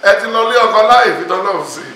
ẹ ti lọ lé ọkọ láì fi tọ́lọ́run sí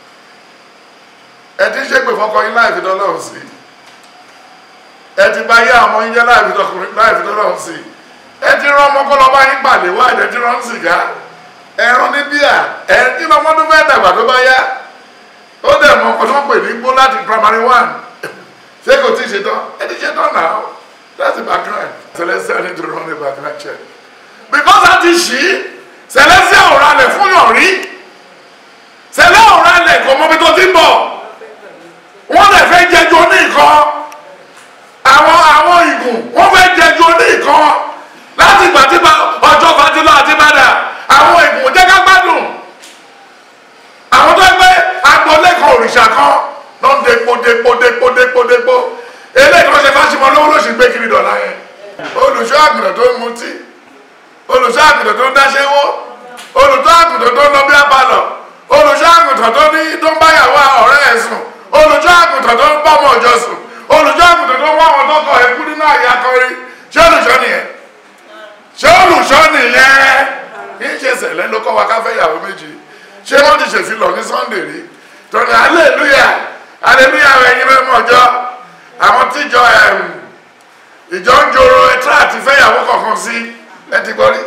ẹ ti ṣépè fọkọ yín láì fi tọ́lọ́run sí ẹ ti bá yé àwọn yín jẹ́ láì fi tọkùnrin láì fi tọ́lọ́run sí ẹ ti rán ọmọ kọ́ lọ bá yín pàdé wá ẹ ti rán sìgá ẹ rán ní bíà ẹ kí lọmọ tó fẹ́ dàgbà tó bá yá ó dẹ̀ mọ ọkọ tó ń pè ní gbó láti primary one ṣé kò tí ì ṣe tán ẹ ti ṣe tán náà that's the background celestial need to run a background check because a ti ṣí celestial ò ralẹ̀ fún yàn rí celestial ò ralẹ̀ kò mọ ibi tó ti ń bọ̀ wọ́n lè fẹ́ jẹjọ ní nǹkan àwọn àwọn ìgùn wọ́n fẹ́ jẹjọ ní nǹkan láti ìgbà tí ọjọ́ fatilọ àti bàdà àwọn ìgùn jẹ́ ká gbádùn àwọn tó ń gbé agboolé kan òrìṣà kan ló ń depo depo depo depo depo eléyìí tó ṣe fásitì lówó ló sì gbé kiri dọ̀la yẹn olùṣọ́ àgùntàn tó ń mutí olùṣọ́ àgùntàn tó ń dáṣẹ́wó olùṣọ́ àgùntàn tó ń lọ bí apalọ̀ olùṣọ́ àgùntàn tó ní tó ń báyàwó ọ̀rẹ́ ẹ̀ sùn olùṣọ́ àgùntàn tó ń bọ́mọ ọjọ́ sùn olùṣọ́ àgùntàn tó ń wá àwọn tọkọ ẹ̀kú nínú àyè akọrin ṣé olùṣọ́ nìyẹn ṣé olùṣọ́ nìyẹn kì í ṣe sẹ̀lẹ̀ ló kọ́ wa ká fẹ́ yàwó méjì ṣé wọ́n ti ṣèfilọ̀ ní Sunday rí tọ́ni hallelujah hallelujah ẹ̀yin mẹ́mọ́ ọjọ́ àwọn tíjọ ìjọ ń joro ẹtí àti fẹ́yàwó kọ̀ọ̀kan sí ẹ ti gbọ́ rí.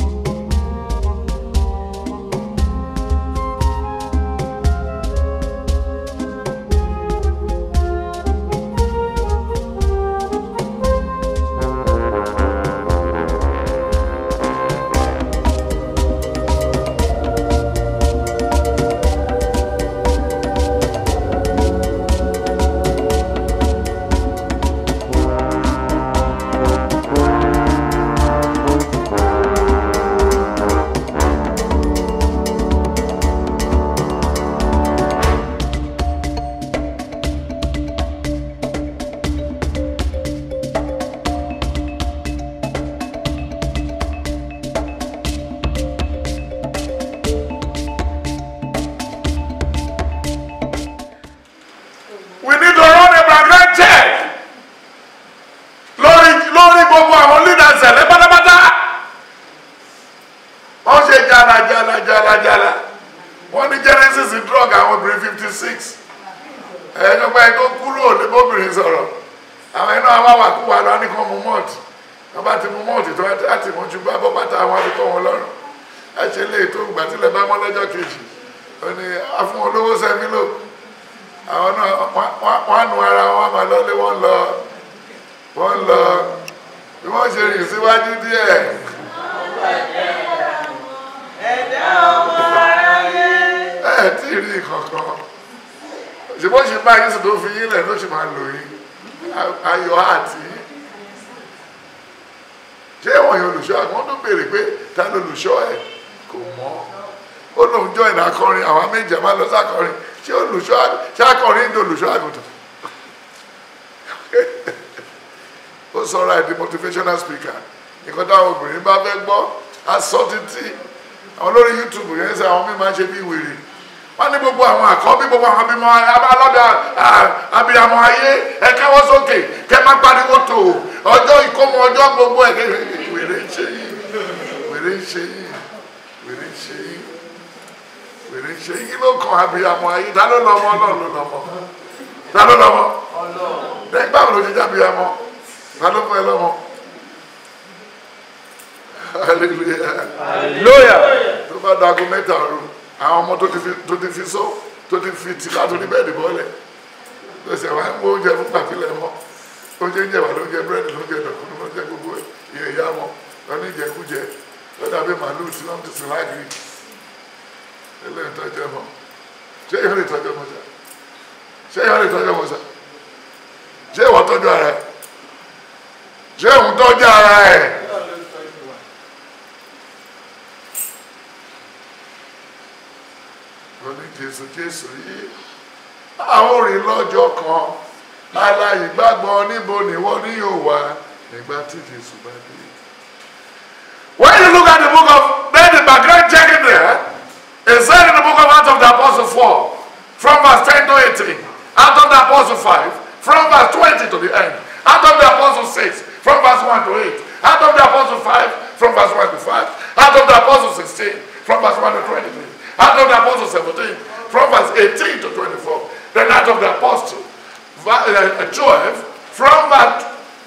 we need to run a background check lórí lórí gbogbo àwọn leaders ẹ̀lẹ́ pátápátá wọ́n ṣe jala jala jala jala wọ́n ní genesis drug àwọn obìnrin fifty six ẹ̀ẹ́dọ́gba ẹ̀ tó kúrò ní bóbìnrin sọ̀rọ̀ àwọn iná àwọn àwàkúwà lọ ní kàn mú mọ́ọ̀tì wọ́n bá ti mú mọ́ọ̀tì tó láti mú ju bá bọ́ bàtà àwọn àbíkọ́ wọn lọ́rùn ẹ ṣe lè tó gbàtílẹ̀ bá mọ́ lọ́jọ́ kejì ó ní afún olówó sẹ́mi lò àwọn náà wọ́n nu ara wọn máa lọlé wọ́n lọ wọ́n lọ bí wọ́n ṣe rìn síwájú díẹ̀. ẹ tí ì rí kankan ṣùgbọ́n ṣe bá yín sùn tó fi yín lẹ̀ ló ṣe máa lò yín ayọ̀ àti ṣé wọ́n yẹn olùṣọ́ àwọn tó béèrè pé ta ló olùṣọ́ ẹ̀ kò mọ̀ ó lóun jọ ìnà akọrin àwọn méjì máa lọ sákọrin ṣé olùṣọ́ sákọrin ń di olùṣọ́ àgùntàn ó sọ̀rọ̀ àìdí motivational speaker nǹkan táwọn obìnrin bá fẹ́ gbọ́ aṣọ títí àwọn lórí youtube yẹn sẹ àwọn míì máa ń ṣe bí wèrè wọ́n ní gbogbo àwọn àkọ́bí gbogbo àwọn abimọ alọ́dà abiyamọ ayé ẹ káwọ́ sókè kẹ má pariwo tó ọjọ́ ìkómọ ọjọ́ gbogbo ẹ̀ wèrè ń ṣe yìí wèrè ń ṣe yìí wèrè ń ṣe yìí wèrè ń ṣe yìí ló kàn abiyamọ ayé ta ló lọ́mọ ọlọ́run ló lọ́mọ ta ló lọ́mọ lẹ́yìn báwo ló ti jábìyamọ ta ló fún ẹ lọ́mọ hallelujah hallelujah tó bá dago mẹ́ta ọ̀run àwọn ọmọ tó ti fi tó ti fi sọ tó ti fi tì látò ní bẹ́ẹ̀dì bọ́ọ̀lẹ̀ tó ṣe wá ń mú oúnjẹ fún pàtílẹ̀ mọ́ oúnjẹ ń jẹ wà lóúnjẹ búrẹ́dì lóúnjẹ dọ̀kúnú lóúnjẹ gbogbo ìyẹn ìyá wọn lọ ní ìjẹkújẹ lọ́dà bí màálù tí wọ́n ti sìn láàgìrì eléyìí tọ́jú ẹ̀mọ́ ṣé ìyá lè tọ́jú ẹ̀mọ́ sá ṣé ìyá lè tọ́jú ẹ̀mọ́ sá ṣé ìwọ tọ́jú ara ẹ̀ ṣé òun tọ́jú ara ẹ̀ lóní jésù jésù yìí àwọn òrìn lọ́jọ́ kan aláyè gbàgbọ́ níbo níwọ ní yóò wá nígbà tí jésù bá dé. when you look at the book of then the background checking there it said in the book of Acts of the Apostle 4 from verse 10 to 18 Acts of the Apostle 5 from verse 20 to the end Acts of the Apostle 6 from verse 1 to 8 Acts of the Apostle 5 from verse 1 to 5 Acts of the Apostle 16 from verse 1 to 23 Act of the Apostle 17, from verse 18 to 24. Then Act of the Apostle va- uh, 12, from verse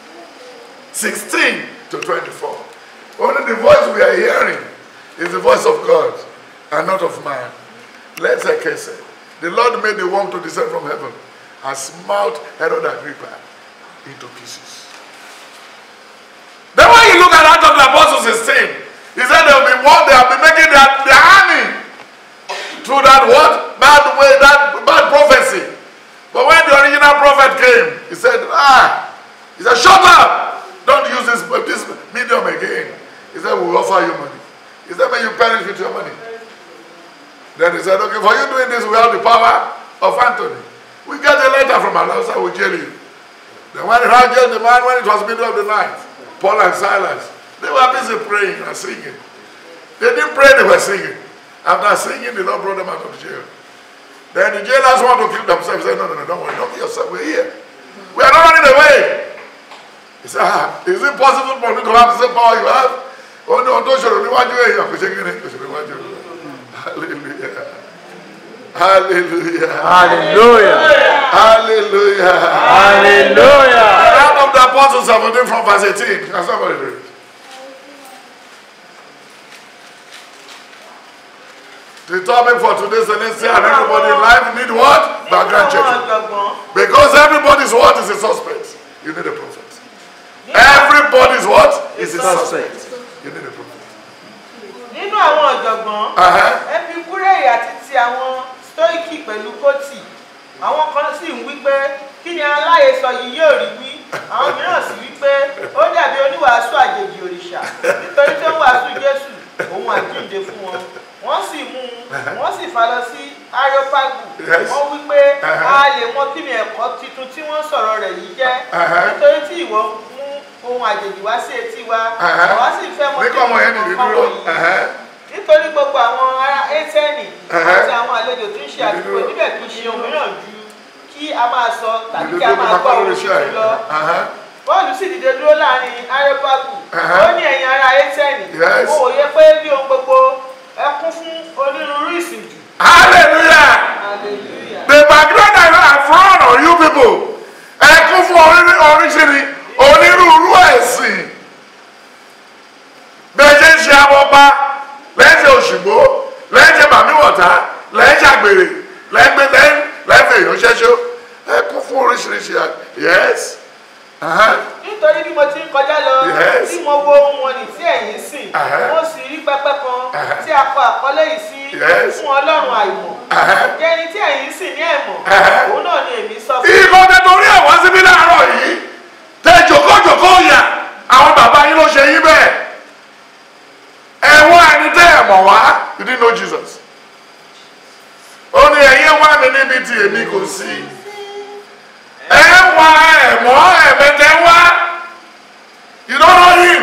16 to 24. Only the voice we are hearing is the voice of God and not of man. Let's say, the Lord made the worm to descend from heaven and smite Herod Agrippa into pieces. Then when you look at Act of the Apostles 16, he said there will be one, they will be making their, their army through that what? Bad way, that bad prophecy. But when the original prophet came, he said, ah, he said, shut up! Don't use this, this medium again. He said, we'll offer you money. He said, may you perish with your money. Then he said, okay, for you doing this, we have the power of Anthony. We get a letter from Allah, so we jail you. Then when he jailed the man, when it was middle of the night, Paul and Silas, they were busy praying and singing. They didn't pray, they were singing. After singing, the Lord brought them out of jail. Then the jailers want to kill themselves. He said, no, no, no, don't worry, don't kill yourself. We're here. We are not running away. He said, ah, is it possible for me to have the same power you have? Oh no, don't show me what you are. Kò ṣe kí ni? Kò ṣe mi wájú. Hallelujah. Hallelujah. Hallelujah. Hallelujah. Hallelujah. Out of the Apostles 17 from verse 18. Can somebody read? The topic for today's Celestial and everybody in life need what? Background Nínú àwọn checking. ọ̀jọ̀gbọ́n Because everybody's what is a suspect. You need a prophet. Everybody's what is a suspect. You need a prophet. nínú àwọn ọ̀jọ̀gbọ́n Uh-huh. epikúrẹ́yì àti ti àwọn stoiki pẹ̀lú kóòtì àwọn kan sì ń wí pé kí ni aláhesọ yìí yóò rí wí àwọn mìíràn sì wí pé ó dàbí oníwàásù àjèjì òrìṣà nítorí tó ń wàásù jésù òun àjíǹde fún wọn wọ́n sì mú un wọ́n sì fà lọ sí areopagu Yes. wọ́n wí pé Uh-huh. a lè mọ kí ni ẹ̀kọ́ tuntun tí wọ́n sọ̀rọ̀ rẹ̀ yìí jẹ́ Uh-huh. nítorí tí ìwọ mú ohun àjèjì wá sí etí wa Uh-huh. àwa sì fẹ́ mọ Ní kọ́ ọmọ yẹn nìdí nǹkan dúró. wọ̀nyí Uh-huh. nítorí gbogbo àwọn ará ẹ́tẹ́ẹ̀nì Ẹ̀hẹ́. àti àwọn àlejò tó ń ṣe àdúgbò níbẹ̀ kì í ṣe ohun mìíràn ju kí a máa sọ tàbí Ìlú kí a tó máa máa gbọ́ kọ́ ohun lórí iṣẹ́ tuntun lọ. ẹ̀. bọ́ọ̀lù sì dìde dúró láàrin arepagu Ẹ̀hẹ́. ó ní ẹ̀yin ará ẹ́tẹ́ẹ̀nì Yes. mo wòye pé bí ohun gbogbo ẹ kún fún onírúurú ìsìnjù. Hallelujah. hallelujah. The background I have run on you people. Ẹ kún fún orí- oríṣiríṣi onírúurú ẹ̀sìn. Bẹ́ẹ̀ ṣe ń ṣe abọ́pá, lẹ́sẹ̀ òṣùgbó, lẹ́sẹ̀ màmíwọ̀tá, lẹ́sẹ̀ àgbèrè, lẹ́gbẹ̀ lẹ́fẹ̀ èèyàn ṣẹ́ṣó. Ẹ kún fún oríṣiríṣi à- yes. Uh-huh. nítorí bí mo ti ń kọjá lọ Yes. tí mo wo ohun wọn ní tí ẹ̀yin sìn Ẹ̀hẹ́. mo sì rí pẹpẹ kan Ẹ̀hẹ́. tí a kọ àkọlé yìí sí Yes. fún ọlọ́run àìmọ̀ Ẹ̀hẹ́. jẹ́ ẹni tí ẹ̀yin sìn ní ẹ̀mọ̀ Ẹ̀hẹ́. òun náà ni èmi sọ fún Ìkọ́ tẹ torí ẹ̀ wá síbí láàárọ̀ yìí. Tẹ jòkójòkó yà. Àwọn bàbá yín ló ṣe yín bẹ́ẹ̀. Ẹ̀wọ́n ẹni tẹ́ ẹ̀ mọ̀ wá. You didn't know Jesus. Ó ní ẹ̀yin wá mi níbi tí èmi kò sí. Ẹ wá ẹ̀mọ́ ẹ̀mẹ́tẹ́ wá. You don't know him.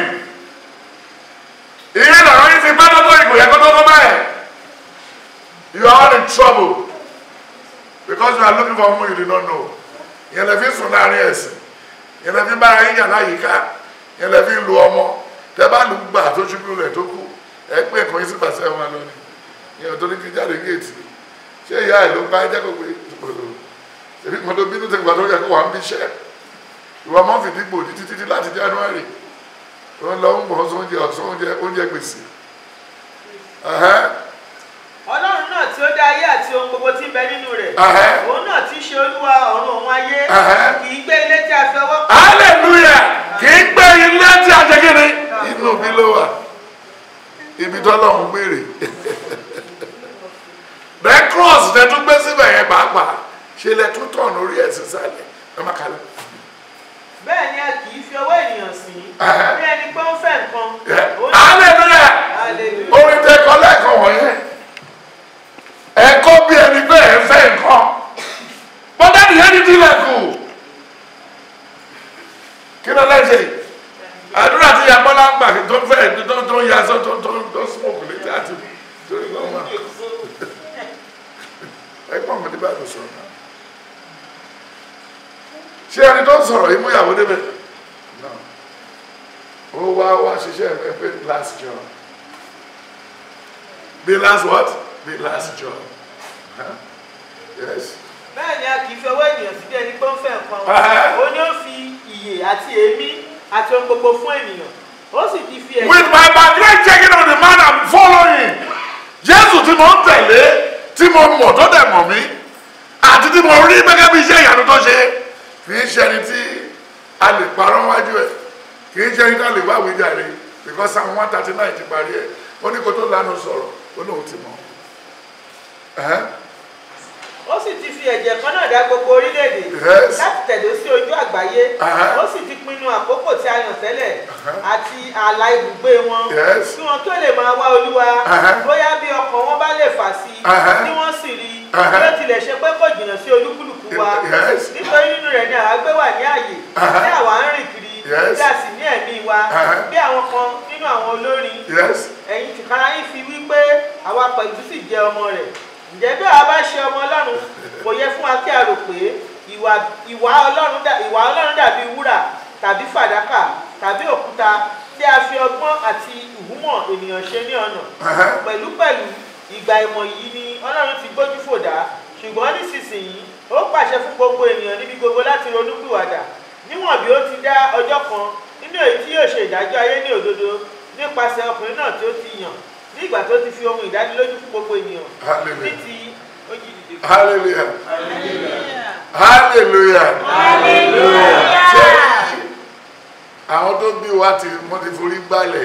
Ìyẹn lọ̀rọ̀ yín ti pẹ́ lọ́tọ̀ ìgbòyà kó tó tó báyìí. You are all in trouble because you are looking for whom you did not know yẹn lè fi sùn láàrin ẹ̀sìn yẹn lè fi bá ara yín yàn láyìíká yẹn lè fi lu ọmọ tẹ bá lu gbà tó ṣubú rẹ̀ tó kú ẹ pé nǹkan yín sí pàṣẹ wọn lọ ni yẹn tó ní kí jáde géètì ṣé ìyá ẹ ló bá ẹ jẹ́ kó pé ṣèbí kan tó bínú tẹ̀gbà tó yẹ kó wà ń bí iṣẹ́ ìwà mọ́ fìdí gbòdì títí títí láti January ó ń lọ ń bọ̀ sóúnjẹ ọ̀sán oúnjẹ oúnjẹ gbèsè ẹ̀hẹ́n, ọlọ́run náà tí ó dá ayé àti ohun gbogbo tí ń bẹ nínú rẹ̀ ẹ̀hẹ́n. òun náà tí í ṣe olúwa ọ̀run òun ayé Ẹ̀hẹ́. kì í gbé ilé tí a fi ọwọ́ pa hallelujah kì í gbé ilé tí a jẹ kiri inú mi ló wà ibi tọ́lọ́run gbére the cross tẹ tún gbé síbẹ̀ yẹn pàápàá ṣe lẹ tún tọ̀nù orí ẹ̀sìn sálẹ̀ ẹ má kalẹ̀ bẹ́ẹ̀ ni a kì í fi ọwọ́ ènìyàn sìn Ẹ̀hẹ́. bí ẹni pé ó ń fẹ́ nǹkan Ó ní- hallelujah hallelujah. orin tẹ kọ lẹ́ẹ̀kan wọ̀nyẹn ẹ̀kọ́ bí ẹni pé ẹ̀ ń fẹ́ nǹkan bọ́dá nìyẹn ní tilẹ̀kùn kí ló lẹ́sẹ̀ yìí àdúrà tí yabọ́lá ń gbà tó ń fẹ́ tó tó ń yasọ tó tó tó smoke létí àti torí lọ́wọ́ wa ẹgbọ́n mi ní bá lọ sọ̀rọ̀ náà ṣé ẹni tó ń sọ̀rọ̀ yìí mú ìyàwó débẹ̀ náà ó wá wá ṣiṣẹ́ ẹ pé last job bí last what the last job. Huh? Yes. bẹ́ẹ̀ ni a kì í fi ọwọ́ ènìyàn sí bí ẹni pé ó ń fẹ́ nǹkan Ẹhẹ́. ó ní ó fi ìyè àti èémí àti ohun gbogbo fún ènìyàn ó sì ti fi With my background checking on the man I'm following. Jésù tí mo ń tẹ̀lé tí mo mọ̀ tó dẹ̀ mọ̀ mí àti tí mo rí gẹ́gẹ́ bí iṣẹ́ ìyanu tó ṣe kì í ṣe ẹni tí a lè parọ́ wájú ẹ̀ kì í ṣe ẹni tí a lè wá wíjàre because Psalm one thirty nine ti parí ẹ̀ ó ní kó tó lánàá sọ̀rọ̀ ó lóun ti mọ̀. Ẹ̀hẹ́n. ó sì ti fi ẹ̀jẹ̀ kan náà dá gbogbo orílẹ̀-èdè Yes. láti tẹ̀dó sí ojú àgbáyé Ẹhẹ́. ó sì ti pinnu àkókò tí a yàn tẹ́lẹ̀ àti ààlà ibùgbé wọn Yes. kí wọn tó lè máa wá olúwa Ẹhẹ́. bóyá bí ọkàn wọn bá lè fà sí i Ẹhẹ́. tí wọ́n sì rí i Ẹhẹ́. bí ó tilẹ̀ ṣe pé kò jìnnà sí olúkúlùkù wa Yes. nítorí nínú rẹ̀ ni àwa gbé wà ní àyè Ẹhẹ́. tí àwa ń rìn kiri Yes. tí a sì ní ẹ̀mí wa Ẹhẹ́. bí àwọn kan nínú àwọn olórin Yes. ẹ̀yin tìkára yín fi wí pé àwa pẹ̀lú sì jẹ́ ọmọ rẹ̀ ǹjẹ́ bí àwa bá ṣe ọmọ ọlọ́run kò yẹ fún wa kí a rò pé ìwà ìwà ọlọ́run dà- ìwà ọlọ́run dàbí wúrà tàbí fàdákà tàbí òkúta tí a fi ọgbọ́n àti ìhúmọ̀ ènìyàn ṣe ní ọ̀nà Ẹhẹ́n. pẹ̀lúpẹ̀lú ìgbà ìmọ̀ yìí ni ọlọ́run ti gbójú fòdá ṣùgbọ́n nísinsìnyí ó pàṣẹ fún gbogbo ènìyàn níbi gbogbo láti ronúpìwàdà níwọ̀n bí ó ti dá ọjọ́ kan nínú èyí tí yóò ṣe ìdájọ́ ayé ní òdodo nípasẹ̀ ọkùnrin náà tí ó ti yàn ní ìgbà tó ti fi ohun ìdánilójú fún gbogbo ènìyàn ní Hallelujah. ti ó jí dìde. Hallelujah. Hallelujah. Ṣé àwọn tó bí wa ti wọ́n ti forí gbálẹ̀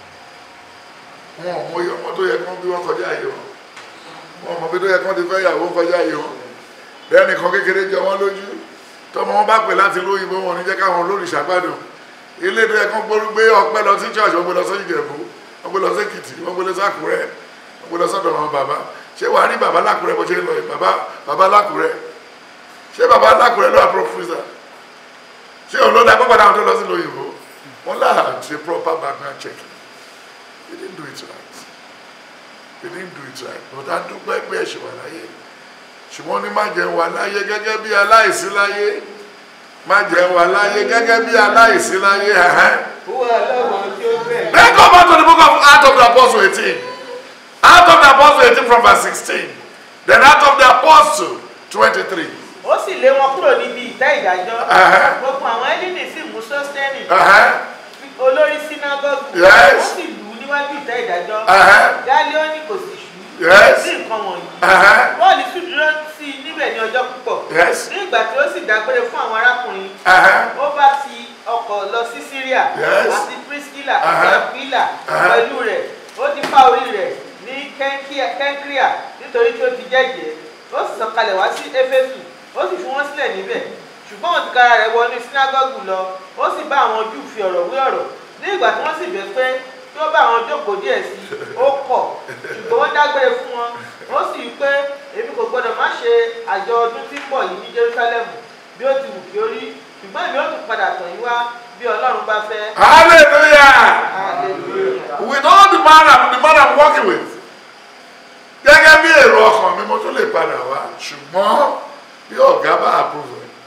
wọn ò mọyì ọmọ tó yẹ kán bí wọ́n kọjá yìí wọn wọn ò mọ bí tó yẹ kán ti fẹ́ yàwó kọjá yìí wọn bẹ́ẹ̀ nìkan kékeré jọ wọ́n lójú tọmọ wọn bá pè láti lóyìnbó wọn ò ní jẹ́ káwọn olórìṣà gbádùn ilé tó yẹ kán gbórú gbé ọpẹ́ lọ sí church wọ́n gbé lọ sí Ìjẹ̀bú wọ́n gbé lọ sí Èkìtì wọ́n gbé lọ sí Àkúrẹ́ wọ́n gbé lọ sọ́dọ̀ wọn bàbá ṣé wàá rí bàbá lákùrẹ́ bó ṣe ń lọ yìí bàbá bàbá lákùrẹ́ ṣé bàbá lákùrẹ́ ló wà professor ṣé òun ló dá pípadà àwọn tó lọ sí lóyìnbó wọn láà ṣe proper background check they didn't do it right they didn't do it right but a dúpẹ́ pé ẹ̀ṣẹ̀ wà láyé ṣùgbọ́n ní má jẹun wà láyé gẹ́gẹ́ bí aláìsí láyé má jẹun wà láyé gẹ́gẹ́ bí aláìsí láyé ẹ̀hẹ́n. wúwo ọlọ́wọ́ tí ó bẹ̀. Then go back to the book of Acts of the Apostle 18. Acts of the Apostle 18 from verse 16. Then Acts of the Apostle 23. ó sì lé wọn kúrò níbi ìtẹ́ ìdájọ́ Ẹhẹ́. gbogbo àwọn ẹ́líìnì sì mú sọ́stẹ́nì Uh-huh. olórí sínágọ́gù Yes. ó sì lù ú níwájú ìtẹ́ ìdájọ́ Uh-huh. gálíọ́nì kò sì ṣú Yes. sí nǹkan wọ̀nyí Uh-huh. bọ́ọ̀lù sì dúró sí i níbẹ̀ ní ọjọ́ púpọ̀ Yes. ní ìgbà tí ó sì dágbére fún àwọn arákùnrin Uh-huh. ó bá ti ọkọ̀ lọ sí Syria Yes. àti Priscilla àti Uh-huh. Aquila Uh-huh. pẹ̀lú rẹ̀ ó ti fá orí rẹ̀ ní Kenkia- Kenkrea nítorí tí ó ti jẹ́jẹ́ ó sì sọ̀kalẹ̀ wá sí Éfésù ó sì fi wọ́n sílẹ̀ níbẹ̀ ṣùgbọ́n òun tìkára rẹ̀ wọnú sínágọ́gù lọ ó sì bá àwọn Júù fi ọ̀rọ̀ wé ọ̀rọ̀ ní ìgbà tí wọ́n sì bẹ̀ pé kí ó bá àwọn jókòó díẹ̀ sí i ó kọ̀ ṣùgbọ́n wọ́n dágbére fún wọn ó sì wí pé èmi kò gbọdọ̀ má ṣe àjọ ọdún tí ń bọ̀ yìí ní Jerúsálẹ́mù bí ó ti wù kí ó rí ṣùgbọ́n èmi ó tún padà tàn yín wá bí Ọlọ́run bá fẹ́. Hallelujah. Hallelujah. With all the man I'm, the man I'm working with. Gẹ́gẹ́ bí èrò ọkàn mi mo tún lè padà wá ṣùgbọ́n bí ọ̀gá bá approve ẹ̀.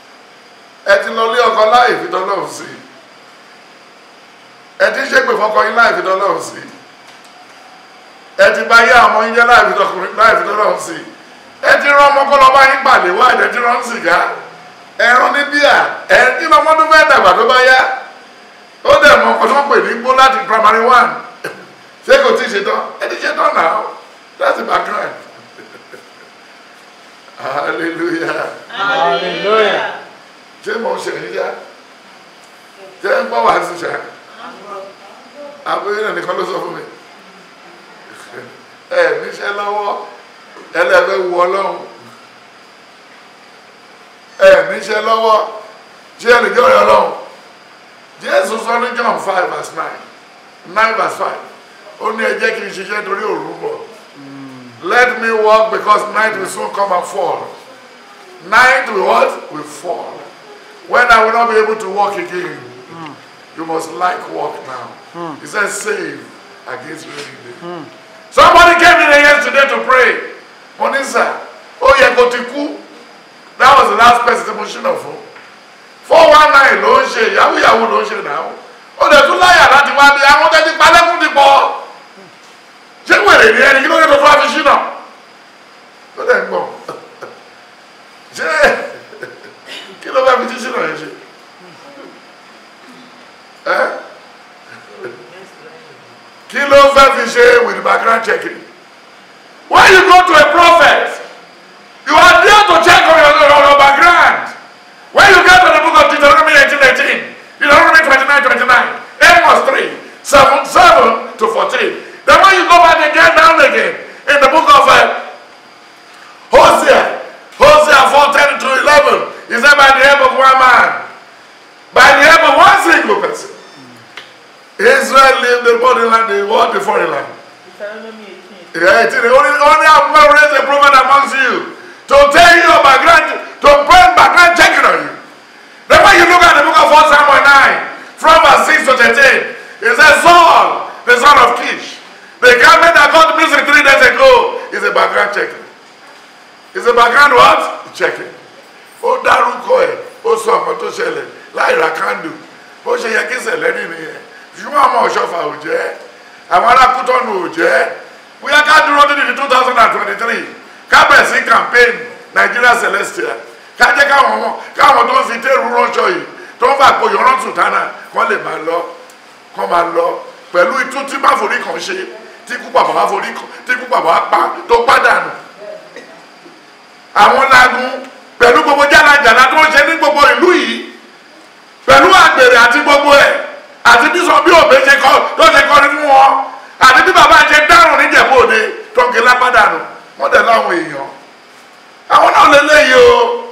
Ẹ ti lọ lé ọkọ láì fi dọ́lọ́run sí i. Ẹ ti ṣépè fọkọ yín láì fi dọ́lọ́run sí i. Ẹ ti bá yé àwọn yín jẹ́ láì fi dọ́kùnrin láì fi dọ́lọ́run sí i. Ẹ ti rán ọmọ kọ́ lọ bá yín pàdé wá ẹ̀jẹ̀ ti rán sìgá. Ẹ̀rún ní bíà ẹ̀ kí lọ́mọ tó fẹ́ dàgbà tó bá yá ó dẹ̀ mọ ọkọ tó ń pè ní gbó láti primary one ṣé kò tí ì ṣe tán ẹ ti ṣe tán náà that's the background hallelujah Hallelujah. ṣé mo ń ṣe níjà ṣé ń gbọ́ wàá ṣiṣẹ́ àbúrò náà nìkan ló sọ fún mi ẹ níṣẹ́ lọ́wọ́ ẹlẹ́fẹ́ wu ọlọ́run ẹ níṣẹ́ lọ́wọ́ ṣé ẹnìjọ́ rẹ ọlọ́run jésù sọ ní john five verse nine nine verse five ó ní ẹ jẹ́ kí n ṣiṣẹ́ torí òru ń bọ̀ let me work because night will soon come and fall night will what will fall when I will not be able to walk again you must like walk now he said save against rainy day somebody came in here yesterday to pray monisa ó yẹ kó ti kú that was the last person tí mo ṣínà fún four one nine ló ń ṣe yahoo yahoo ló ń ṣe náà ó dẹ̀ tún láyà láti wá bí àwọn tẹ́tí palẹ́kùn ti pọ̀ ṣé wèrè ní ẹni kí ló dé tó fún àfi ṣínà ó dẹ̀ ń gbọ̀n ṣé kí ló bá fi ti ṣínà yẹn ṣe ẹ́ kí ló fẹ́ fi ṣe with background checking when you go to a prophet you are there to check on your, on your background when you get to the book of Deuteronomy 18 18 Deuteronomy 29 29 Amos 3 7 7 to 14 then when you go back again down again in the book of uh, Hosea Hosea 4 10 to 11 he said by the help of one man by the help of one single person Israel lived the body land the what the foreign land Deuteronomy 18. Yeah, it is. Only, only I'm going to raise a prophet amongst you to tell you your background, to bring background checking on you. Then when you look at the book of 1 Samuel 9, from verse 6 to 13, it says Saul, the son of Kish, the garment that got missing three days ago, is a background checking. Is a background what? Checking. Ó dárúkọ ẹ̀, ó sọ ọ̀kan tó ṣẹlẹ̀ láì ra kándù. Bó ṣe yẹ kí ṣẹlẹ̀ rí nìyẹn. Ṣùgbọ́n àwọn ọ̀ṣọ́fà ò jẹ́. Àwọn arákútọ́nù ò jẹ́. Bóyá ká dúró dídì ní two thousand and twenty-three. Ká bẹ̀rẹ̀ sí campaign Nigeria Celestial. Ká jẹ́ káwọn ọmọ káwọn tó ń fi téèrú ránṣọ yìí tó ń fà pò yọ̀rán sùtánà kán lè máa lọ kán máa lọ pẹ̀lú itú tí má forí kan ṣe tí kú bàbá wá forí kan tí kú bàbá wá pa tó pàdánù àwọn lagun pẹ̀lú gbogbo jálajàla tó ń ṣe ní gbogbo ìlú yìí pẹ̀lú àgbèrè àti gbogbo ẹ̀ àti bí sọ bí òbí ṣe kọ́ tó ṣe kọrin fún wọn àti bí bàbá ṣe dárùn níjẹ̀bú òde tó ń gé lápádànù wọ́n dẹ̀ láwọn èèyàn àwọn náà lè léyìí o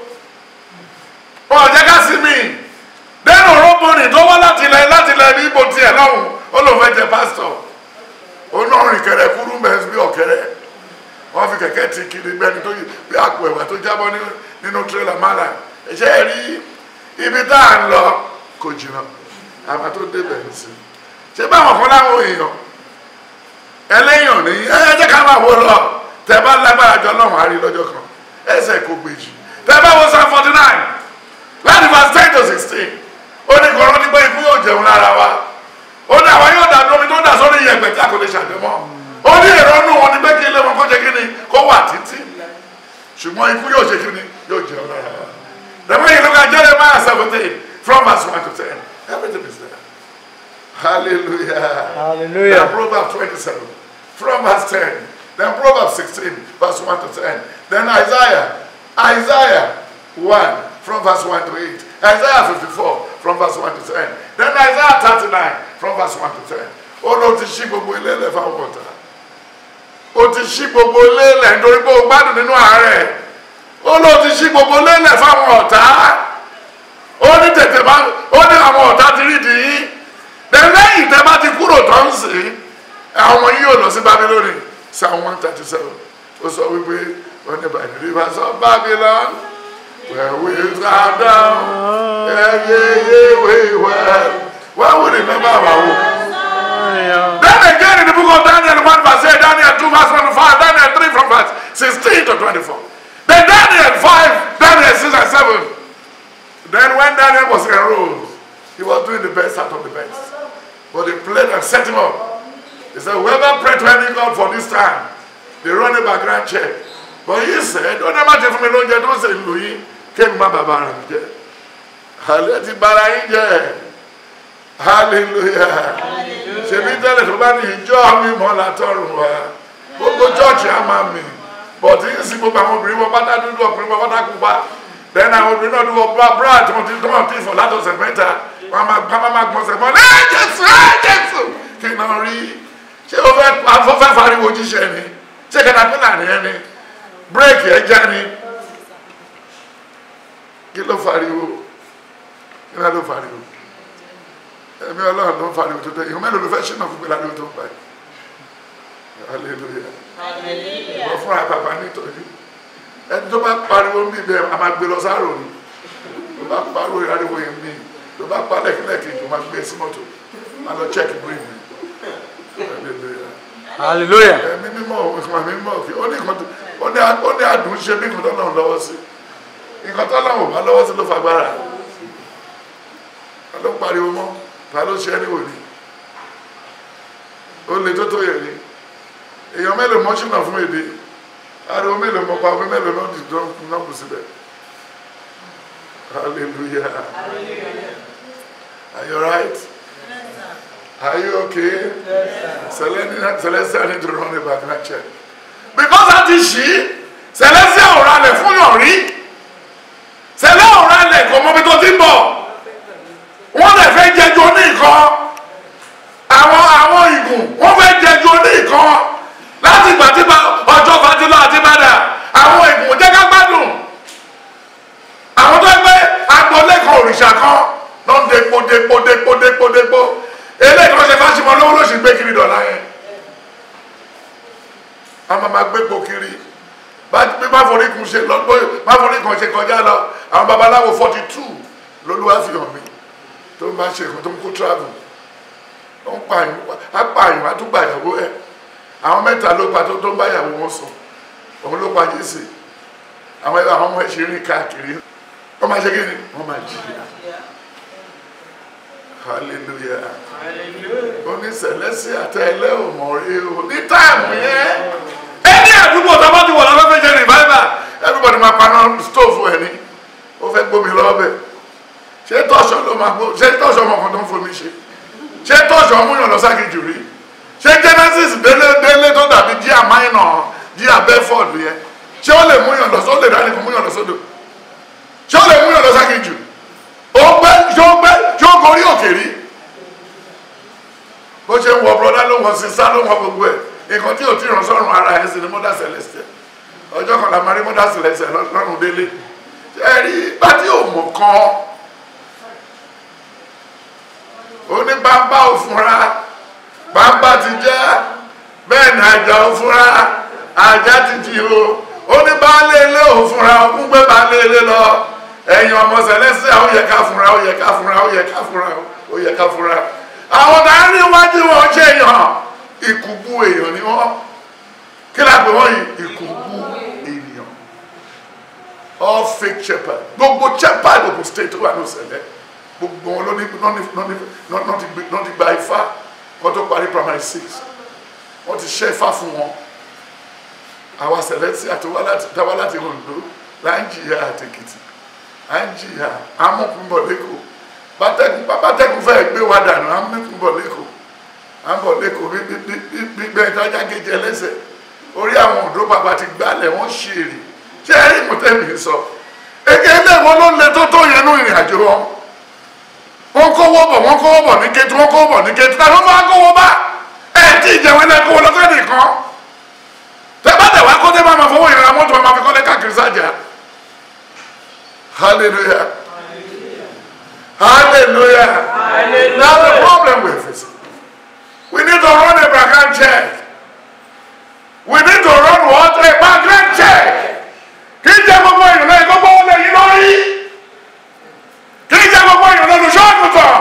wọn ò jẹ́ ká sí mi dẹ́nu rọ́bìnrin tó wá láti ilẹ̀ láti ilẹ̀ ní ibo tiẹ̀ lọ́hùn ó lòun fẹ́ jẹ pásítọ̀ ó náà rìn kẹrẹ kúrú mẹ́sì bí ọ̀kẹ́rẹ́ wọ́n fi kẹ̀kẹ́ ti kiri gbẹ́ni tó yí bí àpò ẹ̀wà tó jábọ́ ní- nínú tírélà mọ́là ẹ̀ṣẹ́ rí ibi tá à ń lọ kò jìnnà àmọ́ tó débẹ̀ sí ṣé báwọn kan láwọn èèyàn ẹlẹ́yìn ní ẹ jẹ́ ká máa wò lọ tẹ bá lágbára jọ lọ́wọ́ àárín lọ́jọ́ kan ẹsẹ̀ kò gbèjì tẹ bá wo psalm forty nine láti verse ten to sixteen ó ní kọ́rọ́ nígbà ikú yóò jẹun lára wa ó ní àwọn yóò dàbí omi tó dà sórí iyẹ̀pẹ̀ tí a kò lè ṣàdémọ́ ó ní èrò nù wọn ní pé kí ilé wọn kó ṣe kí ni kó wà títí ṣùgbọ́n ikú yóò ṣe kí ni yóò jẹun lára wa the way you look at Jeremiah seventeen from verse one to ten everything is there hallelujah. Then Hallelujah. Proverbs 27 from verse 10. Then Proverbs 16, verse 1 to 10. Then Isaiah, Isaiah 1 from verse 1 to 8. Isaiah 54 from verse 1 to 10. Then Isaiah 39 from verse 1 to 10. Ó ló ti ṣí gbogbo ilé ilẹ̀ fáwọn ọ̀tá. Ó ti ṣí gbogbo ilé ilẹ̀ nítorí pé ó gbádùn nínú àárẹ̀. Ó ló ti ṣí gbogbo ilé ilẹ̀ fáwọn ọ̀tá. Ó ní tètè bá ó ní àwọn ọ̀tá ti rí dìí then lẹ́yìn tẹ́ bá ti kúrò tó ń sìn àwọn ọmọ yìí yóò lọ sí Babylon psalm one thirty seven ó sọ wípé wọ́n ní by the rivers of Babylon where we sat down ẹyẹ we well why we remember our home. Then again in the book of Daniel one verse eight Daniel two verse one to five Daniel three from verse sixteen to twenty-four then Daniel five Daniel six and seven then when Daniel was enrolled he was doing the best out of the best. But they played and set him up. He said, whoever pray to any God for this time, they run a background check. But he said, don't ever take from me long don't say Louis, came my baba and jẹ. Hallelujah, bara yín jẹ. Hallelujah. Ṣèbí tẹ́lẹ̀ tó bá ní ìjọ mi mọ́ látọ̀run wa. Gbogbo chọ́ọ̀chì á máa mì. Bọ̀dé yìí sí gbogbo àwọn obìnrin wọn pátá dúdú ọkùnrin wọn pátá pupa. Then àwọn obìnrin náà dúró bá bra tí wọ́n ti tí wọ́n ti fọ̀ látọ̀sẹ̀ mẹ́ta. Wọ́n máa gbá máa gbọ́nsẹ̀ mọ́. Ẹ Jésù ẹ Jésù. Kí n náà rí. Ṣé o fẹ́ afọ́fẹ́ fariwo jíṣẹ́ ni? Ṣé katapila ni ẹ ni? Bírèkì ẹ já ni? Kí ló fariwo? Kí ló fariwo? Ẹ̀mí Ọlọ́run ló ń fariwo tó tẹ̀. Ìhun mélòó ló fẹ́ ṣínà fún gbẹ́lá lórí tó ń pa ẹ̀? Hallelujah wọ́n fúnra bàbá nítorí ẹni tó bá pariwo ń bí bẹ́ẹ̀ a máa gbé lọ sáàrò ni tó bá pariwo ìrariwo yẹn mí tó bá pa lẹ́kìlẹ́kì tó máa gbé sí mọ́tò máa lọ check brain mi Hallelujah. Hallelujah. ẹ̀mí mímọ́ òkùnkùn àmì mímọ́ òkè ó ní nǹkan tó- ó ní a- ó ní àdùn ṣe bí nǹkan tó lọ́wọ́ lọ́wọ́ sí nǹkan tó lọ́wọ́ bá lọ́wọ́ sí ló fagbára ta ló pariwo mọ́ ta ló ṣe ẹni wò ni ó le tó tó yẹ ni èèyàn mélòó mọ́ ṣìnà fún èdè ariwo mélòó mọ́ pa omi mélòó náà dìdọ́ náà kù síbẹ̀ hallelujah are you right are you okay Celestia Celestia need to run a background check because a ti ṣí Celestia ò ralẹ̀ fún yàn rí Celestia ò ralẹ̀ kò mọ́bi tó ti ń bọ̀ wọ́n lè fẹ́ jẹjọ ní nǹkan àwọn àwọn ìgùn wọ́n fẹ́ jẹjọ ní nǹkan láti ìgbà tí ba- ọjọ́ fatilọ àti padà àwọn ìgùn jẹ́ ká gbádùn àwọn tó ń gbé agboolé kan òrìṣà kan ló ń depo depo depo depo depo eléyìí tó ṣe fásitì lówó ló sì gbé kiri dọ̀là yẹn a máa máa gbé po kiri bá- bí má forí kun ṣe lọ bó má forí kan ṣe kọjá lọ àwọn babaláwo forty two lolúwa fi hàn mí tó ń bá ṣe nǹkan tó ń kó travel ó ń pààyàn á pààyàn á tún gbàyàwó ẹ àwọn mẹ́ta ló pa tó tó ń báyàwó wọn sùn òun ló pa jésì àwọn àwọn ọmọ ẹ ṣe rìn káàkiri wọ́n máa ṣe kí ni wọ́n máa jìyà hallelujah oní Celestia àtẹlẹ òmòrè o ní táìmù yẹn ẹni àdúgbò tó bá ti wọ̀ lọ́wọ́ fẹ́ ṣe revival everybody máa paná stove ẹ̀ ní ó fẹ́ gbómi lọ́bẹ̀ ṣé tọ́ṣọ ló máa gbó ṣé tọ́ṣọ ọmọ kan tó ń fomi ṣe ṣé tọ́ṣọ múyàn lọ ságìjì rí ṣé Genesis délé délé tó dàbí jíà minor jíà Bedford yẹn ṣé ó lè múyàn lọ sódò dání kò múyàn lọ sódò ṣé ó lè múyàn lọ ságìjì ó gbé ṣé ó gbé ṣé ó gorí òkè rí bó ṣe ń wọ bọ́dá ló wọ sísá ló wọ gbogbo ẹ̀ nǹkan tí ò tí ràn sọ́run ara ẹ̀ sì ni mọ́dà Celestia ọjọ́ kan la máa rí mọ́dà Celestia lọ́rùn délé ẹ rí bá tí ò mọ̀ kan oní bàbá ò fúnra bàbá ti jẹ́ bẹ́ẹ̀ ni àjà ò fúnra àjà ti jì o oní baálé ilé ò fúnra ogún gbé baálé ilé lọ ẹ̀yin ọmọ Celestia ó yẹ ká fúnra ó yẹ ká fúnra ó yẹ ká fúnra ó yẹ ká fúnra àwọn dáhùn iwájú wọn ṣe èèyàn ìkùbù èèyàn ni wọn kí la pè wọn yìí ìkùbù èèyàn all fake shepherd gbogbo shepherd Ogun State tó wà ní òsèlè gbogbo wọn ló ní náà ti gba ifá wọn tó parí primary six wọn ti ṣe ifá fún wọn àwa Celestia tó wá láti táwa láti Oǹdó là ń jìyà àtẹkìtì à ń jìyà amọkùnbọ lẹkọọ bátẹ́kùn bátẹ́kùn fẹ́ gbé wa dànù à ń mẹ́kùn bọ̀ lẹ́kọ̀ọ́ à ń bọ̀ lẹ́kọ̀ọ́ gbígbẹ́ ìtajà kejì ẹlẹ́sẹ̀ orí àwọn òdó bàbá ti gbálẹ̀ wọ́n ṣe èrè ṣé ẹ̀rí mọ̀tẹ́mì sọ eke eléwo ló le tó tó yẹn ní ìrìn àjò wọn wọ́n kówó bọ̀ wọ́n kówó bọ̀ ní kétu wọ́n kówó bọ̀ ní kétu táwọn máa kówó bá ẹ̀ tí ìjẹun ẹ̀ kówó lọ́sẹ̀ nìkan tẹ bá tẹ wá kó tẹ máa ma fowó ìrìn àmọ́tò máa fi kọ́lé káàkiri sájà hallelujah. Hallelujah. Hallelujah. Now the problem with it, we need to run a background check. We need to run what? A background check. Kì í jẹ́ gbogbo èèyàn náà gbogbo wọn lè yí lórí. Kì í jẹ́ gbogbo èèyàn náà lóṣù àgùntàn.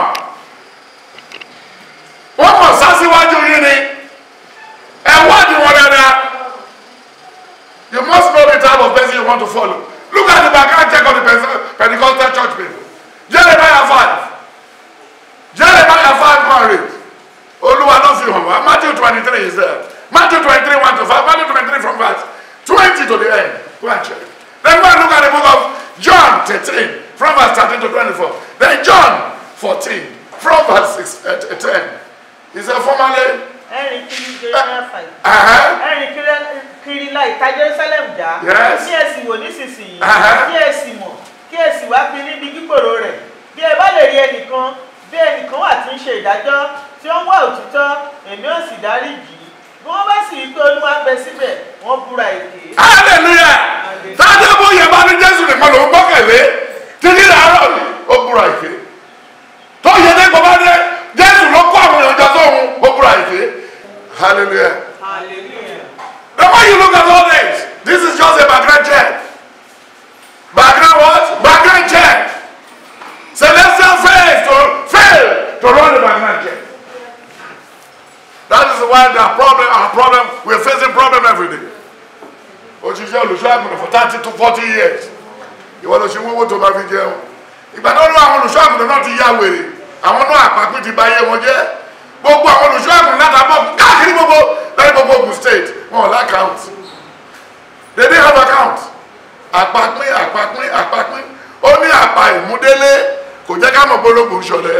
Wọ́n kàn sá síwájú yín ni. Ẹ wádìí wọn dáadáa. You must know the type of person you want to follow. Look at the background check of the Pentecostal church people. Jeremiah five Jeremiah five married Olúwa ló fi hàn wá Matthew twenty three is there Matthew twenty three one to five Matthew twenty three from verse twenty to the end go and check then go and look at the book of John thirteen from verse thirteen to twenty four then John fourteen from verse six uh, ten he said formerly ẹ̀rìn kiri Jeremiah five uh-huh, ẹ̀rìn kiri- kiri la ìta Jerusalem já Yes. kí ẹ sì wò nísinsìnyí Uh-huh. kí ẹ sì mọ̀ kí ẹ sì wá pin níbi gbígbòrò rẹ̀ bí ẹ bá lè rí ẹnìkan bí ẹnìkan wà tí ń ṣe ìdájọ́ tí ó ń wá òtítọ́ èmi ò sì dárí jì í bí wọ́n bá sì rí pé Olúwa ń bẹ síbẹ̀ wọ́n búra èké. hallelujah tájọ́ bó yẹ bá ní Jésù nìkan ló ń gbọ́kẹ̀lé títí làárọ̀ ni ó búra ìké tó yẹ dé kó bá dé Jésù ló kó àwọn èèyàn jọ sóhun ó búra ìké hallelujah. hallelujah. The way you look at all this, this is just a background check. Background what? Background check. Celestial faith to fail to run the background check. That is why the problem, our problem, we're facing problem every day. Òṣìṣẹ́ olùṣọ́ àgùntàn for thirty to forty years. Ìwọ ló ṣe wíwó tó máa fi jẹun. Ìgbà tó lọ àwọn olùṣọ́ àgùntàn náà ti ya wèrè. Àwọn náà àpapín ti bà ayé wọn jẹ́. Gbogbo àwọn olùṣọ́ àgùntàn náà tàbọ̀ káàkiri gbogbo lẹ́yìn gbogbo Ogun State. account they didn't have account àpapín àpapín àpapín ó ní àpá ìmúdélé kò jẹ́ ká mọ̀ gbólógbò ṣọlẹ̀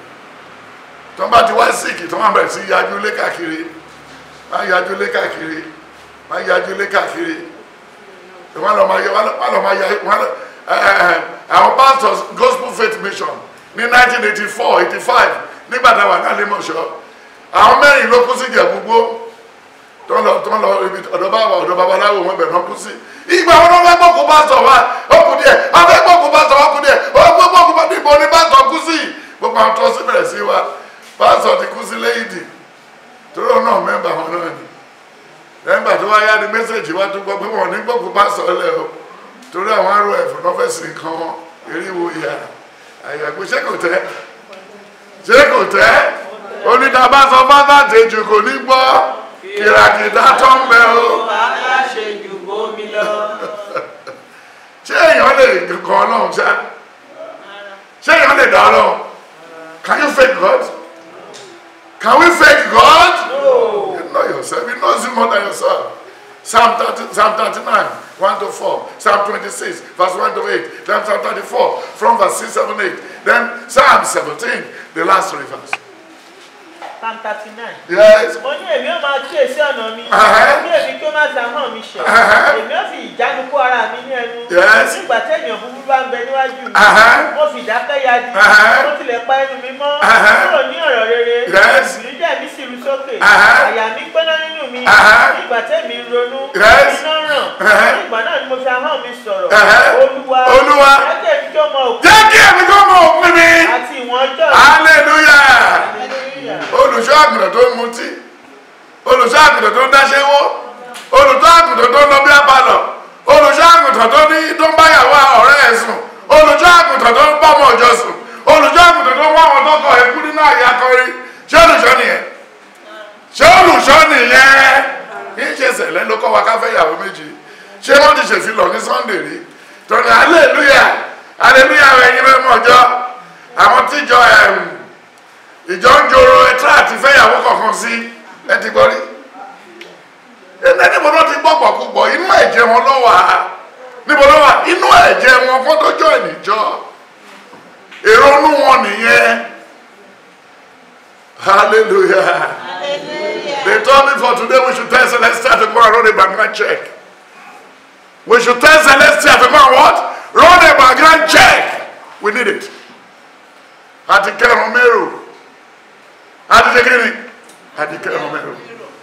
tó bá ti wá síìkì tó máa bẹ̀rẹ̀ sí yájú lé káàkiri máa yájú lé káàkiri máa yájú lé káàkiri wọ́n lọ máa yẹ wọ́n lọ máa yẹ wọ́n lọ àwọn pastors gospel faith mission ní 1984 85 nígbà táwọn àgbàlẹ̀ mọ̀ṣọ́ àwọn mẹ́rin ló kú sí ìjẹ̀búgbó tó ń lọ tó ń lọ ibi ọ̀dọ̀ bàbá ọ̀dọ̀ babaláwo wọn bẹ̀rẹ̀ náà kú sí ìgbà wọn wọn fẹ́ gbọ́kú pásítọ̀ wa ó kù díẹ̀ wọn fẹ́ gbọ́kú pásítọ̀ wa kù díẹ̀ ó gbọ́ gbọ́kú pásítọ̀ níbo ni pásítọ̀ kú sí gbogbo àwọn tó sí bẹ̀rẹ̀ sí wa pásítọ̀ ti kú sí lẹ́yìndì torí òun náà mẹ́mbà wọn náà ni mẹ́mbà tó wáyá ni mẹ́sẹ̀jì wa tó gbọ́ pé wọn ò ní gbọ́kú pásítọ̀ lẹ̀ o torí àwọn arú ẹ̀fọ́ náà fẹ́ sí nǹkan wọn eriwo ìyá àyàgbé ṣé kò tẹ́ ṣé kò tẹ́ onídàbà sọ fáfá tèjù kò ní gbọ́ kìràkìtà tó ń bẹ o wàhálà ṣe jù bómi lọ. ṣé èèyàn lè kọ ọlọ́run ṣá ṣé èèyàn lè dá ọlọ́run can you fake God can we fake God No. you know yourself you know you more than yourself Psalm 30, Psalm 39, 1 to 4, Psalm 26, verse 1 to 8, then Psalm 34, from verse 6, 7, 8, then Psalm 17, the last three verse. Psalm thirty nine. Yes. mo ní èmi ó máa kíyèsí ọ̀nà mi Ẹ̀hẹ́. ní èmi kí ó má ta hàn mi ṣẹ̀ Ẹ̀hẹ́. èmi ó fi ìjánu kó ara mi ní ẹnu Yes. nígbà tẹ́yìn búburú bá ń bẹ níwájú mi Ẹ̀hẹ́. mo fi ìdákẹ́ ya di Ẹ̀hẹ́. mo tilẹ̀ pa ẹnu mi mọ́ Ẹ̀hẹ́. kúrò ní ọ̀rọ̀ rere Yes. ìrìnjẹ́ mi sì ru sókè Ẹ̀hẹ́. àyà mi gbóná nínú mi Ẹ̀hẹ́. nígbà tẹ́mi ń ronú Yes. iná ràn Ẹ̀hẹ́. nígbà náà ni mo fi ahọ́n mi sọ̀rọ̀ Ẹ̀hẹ́. olúwa Olúwa. jẹ́ kí ó mọ òkú Jẹ́ kí èmi kó mọ òpin mi. àti ìwọ̀n ọjọ́ Hallelujah. Hallelujah. Olùṣọ́ àgùntàn tó ń mutí. Olùṣọ́ àgùntàn tó ń dáṣẹ́wó. Olùṣọ́ àgùntàn tó ń lọ bí abalọ̀. Olùṣọ́ àgùntàn tó ní tó ń báyàwó ọ̀rẹ́ ẹ̀ sùn. Olùṣọ́ àgùntàn tó ń bá ọmọ ọjọ́ sùn. Olùṣọ́ àgùntàn tó ń wá àwọn tọkọ ẹ̀kú nínú àyè akọrin. Ṣé olùṣọ́ nìyẹn? Ṣé olùṣọ́ nìyẹn? Kì í ṣe ṣẹlẹ̀ ló kọ́ wa ká fẹ́ ìyàwó méjì. Ṣé wọ́n ti ṣèfilọ̀ ní Sunday rí? Tọ́ni hallelujah hallelujah ẹ̀yin mẹ́mọ́ ọjọ́. Àwọn tíjọ ẹ̀m ìjọ ń joro ẹtí àti fẹ́yàwó kọ̀ọ̀kan sí ẹ ti gbọ́ rí ẹnẹ níbo ló ti gbọ́ pọ̀pọ̀ inú ẹ̀jẹ̀ wọn ló wà á níbo ló wà inú ẹ̀jẹ̀ wọn kó tó jọ ìníjọ́ èrò inú wọn nìyẹn hallelujah they told me for today we should tell celestia to go and run a background check we should tell celestia to go and what run a background check we need it àti kẹrùn mẹ́rù àti ṣe kíni àti kẹrùn mẹ́rù.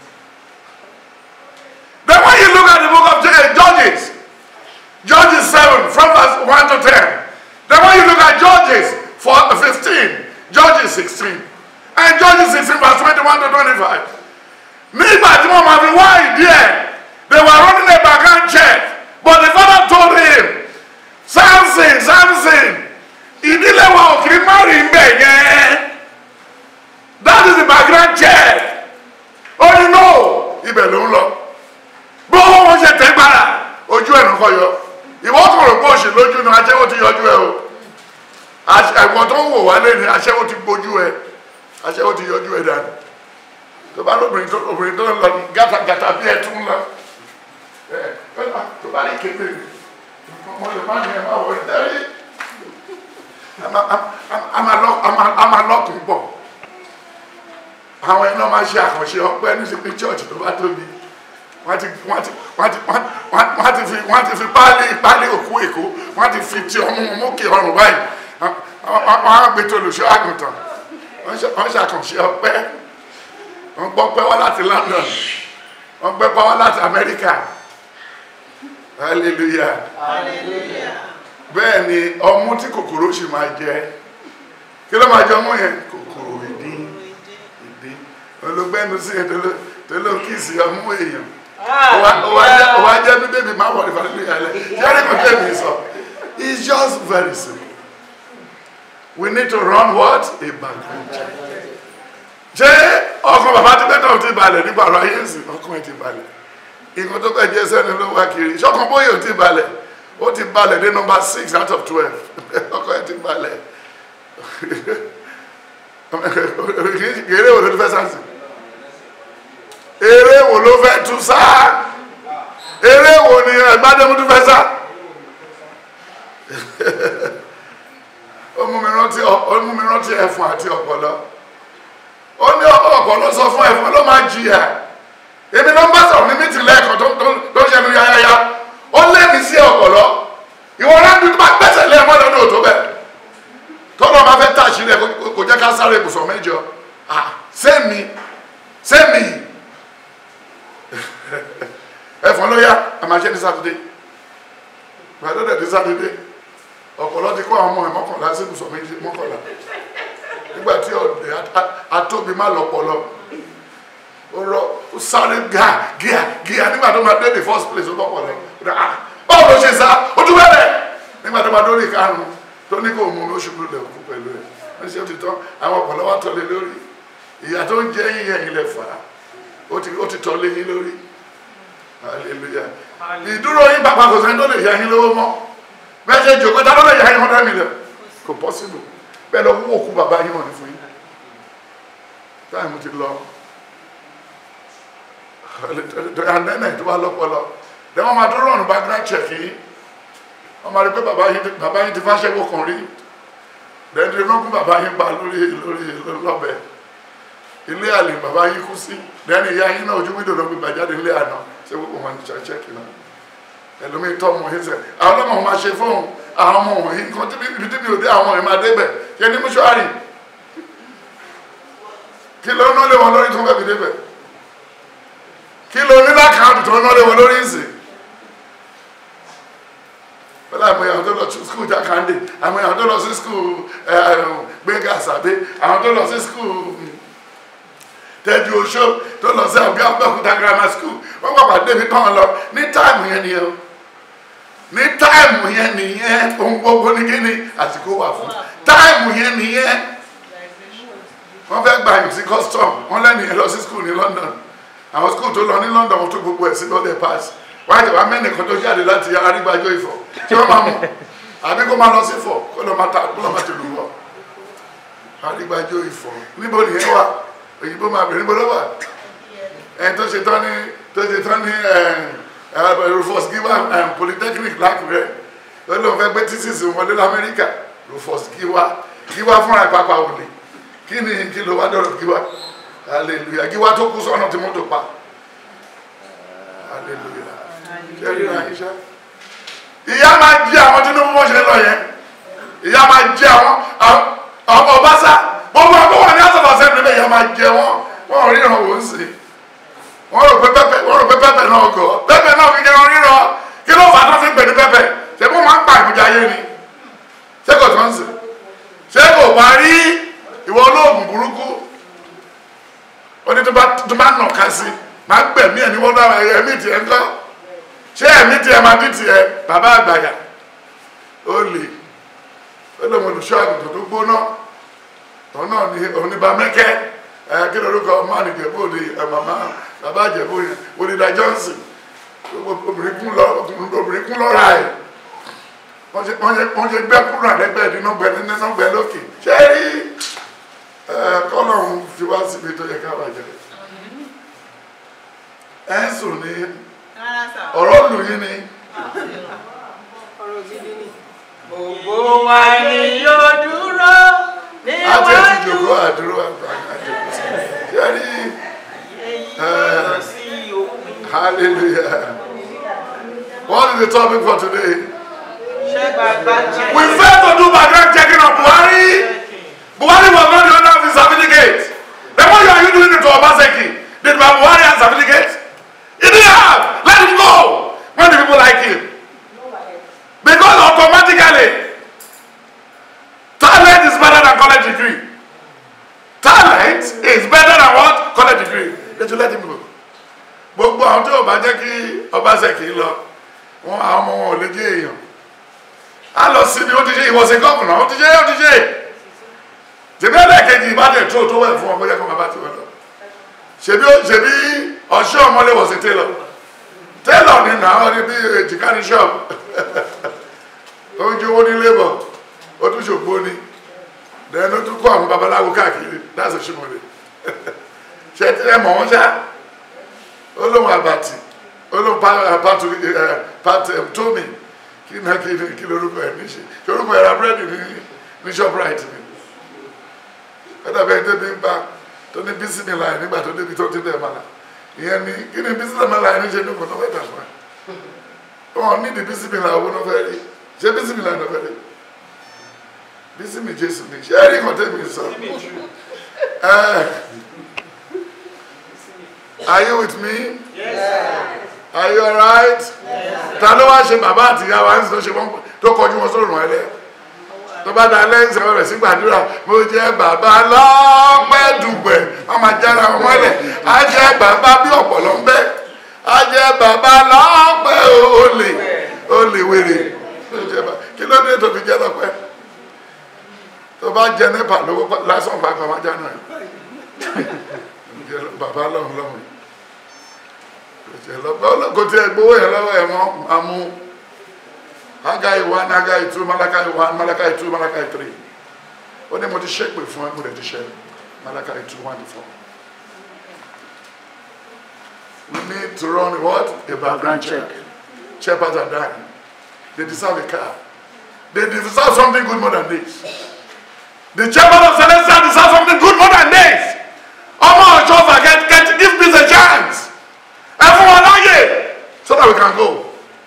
Then when you look at the book of Ju- Judges, Judges 7 from verse 1 to 10, then when you look at Judges 4, 15, Judges 16, and Judges 16 verse 21 to 25, nígbà tí wọ́n máa fi wá ìdí ẹ̀ they were running a background check but the father told him Samson Samson ìdílé wa ò kì í má rí mbẹ yẹn that is the background check ó ní no ibẹ̀ ló ń lọ bó wọn ṣe tẹ́ gbára ojú ẹ̀ nǹkan yọ ìwọ kò rò pé òṣì lójú ni aṣẹ́wó ti yọjú ẹ o Àṣ- ẹ̀wọ̀n tó ń wò wá lẹ́nu aṣẹ́wó ti gbójú ẹ aṣẹ́wó ti yọjú ẹ dànù tó bá lóbìnrin tó obìnrin tó ń lọ gàtàgàtà bí ẹ tún lọ ẹ ẹ tó bá rí kéde ọmọ yorùbá ni ẹ máa wọ ẹ dẹ́rẹ́ a máa lọ́kùn pọ̀ àwọn ẹni náà máa ṣe àkànṣe ọpẹ́ ní sí pé church tó bá tóbi wọ́n ti wọ́n ti wọ́n ti wọ́n wọ́n ti fi wọ́n ti fi páálí páálí òkú èkó wọ́n ti fi ti ọmọ mókè ọrùn báyìí wọ́n á gbé tó olùṣọ́ àgùntàn wọ́n ṣe- wọ́n ṣàkànṣe ọpẹ́ wọ́n gbọ́ pẹ́ wá láti London wọ́n gbẹ́ pẹ́ wá láti Amẹ́ríkà hallelujah bẹ́ẹ̀ ni ọmú tí kòkòrò sì máa jẹ kí ló máa jẹ ọmú yẹn kòkòrò ìdí ìdí olùgbẹ́nu sí ẹ̀ tó ló kíìsì ọmú èèyàn ó wá jẹ́ bí bébí máa wọ̀ ní fàlẹ́ ìyàlẹ́ yẹ́rì kò tẹ́ mi sọ it's just very simple we need to run what a background check ṣé ọkàn bàbá tí bẹ́tọ̀ ò ti balẹ̀ nípa ọ̀rọ̀ ayé ìsìn ọkàn ẹ̀ ti balẹ̀ nǹkan tó kẹ́ jẹ́ sẹ́ni ló wá kiri ṣọ́kàn bóyá ò ti balẹ̀ ó ti balẹ̀ dé number six out of twelve ọkàn ẹ̀ ti balẹ̀ eré wo ló fẹ́ sáàsì eré wo ló fẹ́ tú sáà gbádé mo tún fẹ́ sá ó mú mi rántí ó mú mi rántí ẹ̀fọn àti ọ̀pọ̀lọ́ ó ní ọ̀pọ̀lọ́ sọ fún ẹ̀fọn ló máa jìyà èmi ló ń bá sọ̀rọ̀ ní mítì lẹ́ẹ̀kan tó tó- tó ń ṣẹnu yáyáyá ó lé mi sí ọ̀pọ̀lọ́ ìwọ ráńdú tó bá gbẹ́sẹ̀ lé ẹmọ́ lọ́dún òtó bẹ́ẹ̀ tọ́lọ́ máa fẹ́ tàṣí rẹ̀ kò- kò jẹ́ ká sáré ibùsọ̀ mẹ́jọ ah sẹ́mi sẹ́mi ẹ̀fọn ló yá àmàṣẹ́ ní sátidé gbàdọ́dẹ̀ ní sátidé ọ̀pọ̀lọ́ ti kọ́ àwọn ọmọ ẹ̀ mọ́kànlá sí ibùsọ̀ méjì mọ́kànlá nígbà tí ọ̀dẹ̀ at- atóbi má lọ́pọ̀lọ́ ó rọ ó sáré gíà gíà gíà nígbà tó máa dé the first place ó lọ́pọ̀lọ́ ó dá ah báwo ló ṣe sá ó tún bẹ̀rẹ̀ nígbà tó máa dórí ìkarùn tó ní kó mú mi ó ṣubú lẹ̀ kú pẹ̀lú ẹ̀ wọ́n ṣe ó ti tán àwọn ọ̀pọ̀lọ́ wa tọ́lé lórí ìyá tó ń jẹ́ yín ẹ̀yìn lẹ̀ fà á ó ti ó ti tọ́lé yín lórí hallelujah ìdúró yín bàbá kò sẹ́ni tó lè yá yín lówó mọ́ bẹ́ẹ̀ ṣe jòkó tá ló lè yá yín hundred million kò possible bẹ́ẹ̀ lọ wú òkú bàbá yín wọ̀nyí fún yín táìmù ti lọ ànẹ́nẹ̀ tó wá lọ́pọlọ lẹ́ wọ́n máa tó rọrùn background check yìí wọ́n máa rí pé bàbá yín bàbá yín ti fáṣẹ́wó kan rí lẹ́ni wọ́n kún bàbá yín pa lórí lórí lọ́bẹ̀ ilé àlè bàbá yín kú sí lẹ́ni ìyá yín náà ojú wíńdò ló gbé bàjáde ilé àná ṣé gbogbo wọn ti check náà ẹlòmíì tọ́ ọmọ yín sẹ̀ àwọn ọlọ́mọ wọn máa ṣe fóun àwọn ọmọ wọ̀nyí nǹkan tí ibi tí mi ò dé àwọn ọmọ yìí máa débẹ̀ yẹ ní mọ́ṣúárì kí ló ná lé wọn lórí tó ń fẹ́ fi débẹ̀ kí ló ní lákàtúntì tó ń ná lé wọn lórí ìsìn pẹ̀lú àwọn èèyàn tó lọ sí skul jákàndé àwọn èèyàn tó lọ sí skul gbẹ̀ngà àsàbẹ̀ àwọn tó lọ sí skul tẹ́jú oṣó tó lọ sí àbí abẹ́òkúta grammar school wọ́n pàpà débi tán lọ ní táìmù yẹn nìyẹn o ní táìmù yẹn nìyẹn ohun gbogbo ní kíni àsìkò wà fún táìmù yẹn nìyẹn wọ́n fẹ́ gba yìí sí custom wọ́n lẹ́nu yẹn lọ sí school ní London àwọn school tó lọ ní London wọ́n tó gbogbo ẹ̀ sí lọ́dẹ̀ pass wọ́n á jẹ́ wá mẹ́nìkan tó jáde láti arígbájọ́ ìfọ̀ tí wọ́n máa mọ̀ àbí kó máa lọ sí fọ̀ kó lọ máa ta kó lọ máa ti lù wọ́ arígbájọ́ ìfọ̀ níbo nìyẹn wà òyìnbó máa bẹ̀rẹ̀ níbo ló wà ẹ̀ tó ṣe tán ní tó ṣe tán ní Rufus Giwa Polytechnic lákùrẹ́ ó lóun fẹ́ gbé tíṣìṣì wọlé lamẹ́ríkà Rufus Giwa Giwa fúnra ìpapà òní kí ni kí ló wá dọ̀rọ̀ Giwa hallelujah Giwa tó kú sọ́nà tí mọ́tò pa hallelujah ṣe rí ra iṣẹ́ ìyá máa jí àwọn Tinubu bó ṣe lọ yẹn ìyá máa jí àwọn àwọn Ọbaṣá gbogbo àwọn wà ní àtọ̀tọ̀ sẹ́nu ilé ìyá máa jẹ wọn wọn ò ríran wò ó sì wọn rò pé pẹpẹ wọn rò pé pẹpẹ náà gọ pẹpẹ náà fi jẹun ríran kí ló fà á tó fi pè ní pẹpẹ ṣé kó máa ń pa ìbújá yé ni ṣé kò tó ń sè ṣé kò bá rí ìwọ olóògùn burúkú ó ní tó bá tó bá nà ká sí máa gbẹ̀mí ẹ̀ ní wọ́n dára ẹ̀mí tiẹ̀ ńkọ́ ṣé ẹ̀mí tiẹ̀ máa dín tiẹ̀ bàbá àgbàyà ó lè ó lè mọ olùṣọ́ àgùntàn tó gbóná òun náà ní oníbà mẹ́kẹ́ ẹ kí ló lóko máàlì jẹ̀bú òde ẹ màmá bàbá jẹ̀bú yẹn onídà Johnson obìnrin kún lọ obìnrin kún lọ́ra ẹ̀ wọ́n ṣe wọ́n ṣe wọ́n ṣe gbẹ́ kúrò àlẹ́gbẹ́ nínú gbẹ nínú gbẹ lókè ṣé rí ẹ kọ́lọ́hún fi wá síbi tó yẹ ká bàjẹ́ ẹ ń sùn ní ọ̀rọ̀ lù yín ni Gbogbo wa ni yóò dúró láti ẹ̀ ti jòkó níwájú àdúró àgbà àjòkó sí ṣé rí èyí lọ sí òpin. hallelujah what is the topic for today. Ṣé bàbá jẹ́ We failed to do background checking on Buhari. Buhari was not the owner of his certificate. Then why are you doing it to Obaseki? Did Buhari have certificate? He didn't have. Let him go. When the people like him. Because automatically, talent is better than college degree. Talent is better than what? College degree. Let you let him go. Gbogbo àwọn tí ò bá jẹ́ kí Obaseki lọ, wọn àwọn ọmọ wọn ò lè jẹ́ èèyàn a lọ sí ni ó ti ṣe ìwọ̀sẹ̀ gọ́ọ̀nà ó ti ṣe ó ti ṣe ṣèbí ẹlẹ́ẹ̀kejì ìbàdàn tó tó wẹ̀ fún ọmọ yẹ kó máa bá ti wẹ̀ lọ ṣèbí ṣèbí ọ̀ṣọ́ ọmọlé wọ̀sẹ̀ télọ̀ télọ̀ ni nà ó ní bí èjìká ní ṣọ́ọ̀bù ó ń jówó ní labour ó tún ṣògbó ni then ó tún kó àwọn babaláwo káàkiri láti ṣùmọ̀lẹ̀ ṣe tí ẹ mọ̀ wọ́n ṣá ó lóun àbàtì ó olóhùn pàtó pàtó tómi kí ní kí ní kí lórúkọ ẹ̀ níṣe kí orúkọ ẹ̀ ra búrẹ́dì ní ní shoprite ni ẹ̀dá bẹ́ẹ̀ débi ń bá tó ní bísímìlà ẹ̀ nígbà tó débi tó ti dẹ̀ mọ́lá ìyẹn ni kí ni bísímìlà ẹ̀ níṣe ní kò náà fẹ́ tà fún ẹ wọn ní di bísímìlà owó náà fẹ́ rí ṣé bísímìlà náà fẹ́ rí bísímì jésù ni ṣé ẹ̀rí kan tẹ̀mí sọ ẹ̀ are you with me? Are you alright? Ta ló wá ṣe bàbá àti ìyá wa ń sọ ṣe wọ́n tó kọjú wọn sórùn ẹlẹ́? Tó bá da lẹ́yìn sẹ́wọ́n rẹ̀ sí gbàdúrà, mo jẹ́ bàbá lọ́pẹ́ dùgbẹ̀, wọ́n máa jára wọn mọ́lẹ̀. Á jẹ́ bàbá bí ọ̀pọ̀lọ́ ń bẹ́. Á jẹ́ bàbá lọ́pẹ́ olè olè wèrè. Ló jẹ́ bá- Kí ló dé tó fi jẹ́ lọ́pẹ́? Tó bá jẹ nípa lówó lásán pàápàá máa jáná ẹ̀. Bàbá lọ́hùn lọ́hùn kò tí ẹ gbowó yẹn lọ́wọ́ ẹ̀ mọ́ àmú Hágáì one Hágáì two Málákáì one Málákáì two Málákáì three ó ní mo ti ṣépè fún ẹ mo rẹ̀ ti ṣe Málákáì two one to four we need to run what a background check shepherds are dying they deserve a car they deserve something good more than this the shepherd of Celestia deserve something good more than this ọmọ ọ̀ṣọ́fà get get give peace a chance ẹ fún wọn láàyè so that we can go.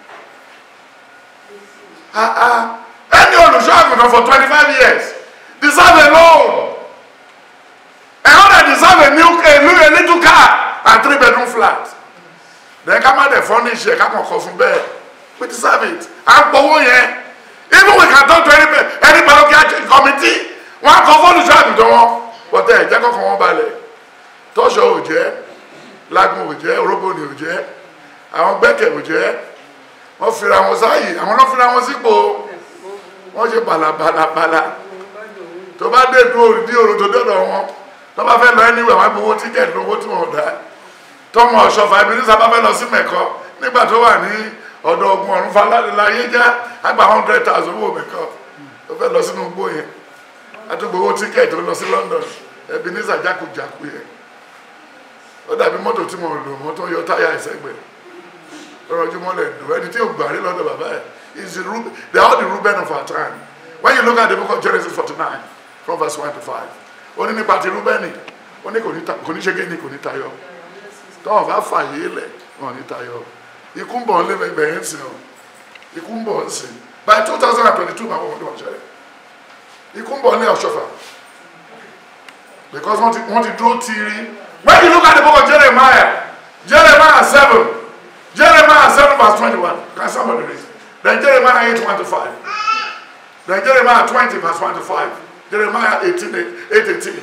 Ah, ah. Any olùṣọ́ àgùntàn for twenty five years deserve a loan. Another deserve a new a new a little car and three bedroom flat. Then ká má dẹ̀ furnish ẹ̀ ká kàn kọ́ fún bẹ́ẹ̀. We deserve it. À ń gbowó yẹn. Even we can talk to any any parochial committee. Wọ́n á kọ́ fún olùṣọ́ àgùntàn wọn. Bọ́tẹ́ ẹ̀ jẹ́ kọ́kọ́ wọn balẹ̀. Tọ́ṣọ̀ ò jẹ́ lágùn ò jẹ́ orógbòdì ò jẹ́ àwọn gbẹ́kẹ̀ ò jẹ́ wọ́n fira wọn sáàyè àwọn náà fira wọn sípò wọ́n ṣe bàlàbàlàbàlà tó bá dé dúró dí òru tó dọ́dọ̀ wọn tó bá fẹ́ lọ ẹni wẹ̀ wọ́n gbowó tíkẹ́ẹ̀tì lówó tí wọ́n dá tọmọ ọ̀ṣọ́fà ibi ní sábà fẹ́ lọ sí mẹ́kọ nígbà tó wà ní ọ̀dọ̀ ogun ọ̀run falálẹ́láyé já àgbà hundred thousand owó mẹ́kọ tó fẹ́ lọ sínú igbó yẹn àtúgbowó tíkẹ́ẹ̀tì tó lọ sí London ẹbí ní sàjákujàku yẹn ó dàbí mọ́tò tí mo lò mọ́ tó yọ táyà ìsẹ́gbẹ̀ lọ́rọ̀jú mọ́lẹ̀ dùn ẹni tí ò gbà rí lọ́dọ̀ bàbá ẹ̀ is the Reuben they are all the Reuben of our time when you look at the book of Genesis forty nine from verse one to five ó ní nípa ti Rúbẹ́nì ó ní kò ní ta- kò ní ṣe kí ni kò ní tayọ tọ́wọ́n bá fàyè lẹ̀ wọn ní tayọ ikú ń bọ̀ ń lé bẹ̀rẹ̀ ń sìn ọ́ ikú ń bọ̀ ń sìn by two thousand and twenty two máa wọ́n wọ́n ṣẹlẹ̀ ikú ń bọ̀ ń lé ọ̀ṣọ́fà because wọ́n ti wọ́n ti dúró tiiri when you look at the book of Jeremiah Jeremiah seven Jeremiah seven verse twenty-one can somebody read then Jeremiah eight one to five then Jeremiah twenty verse one to five Jeremiah eighteen eight eighteen.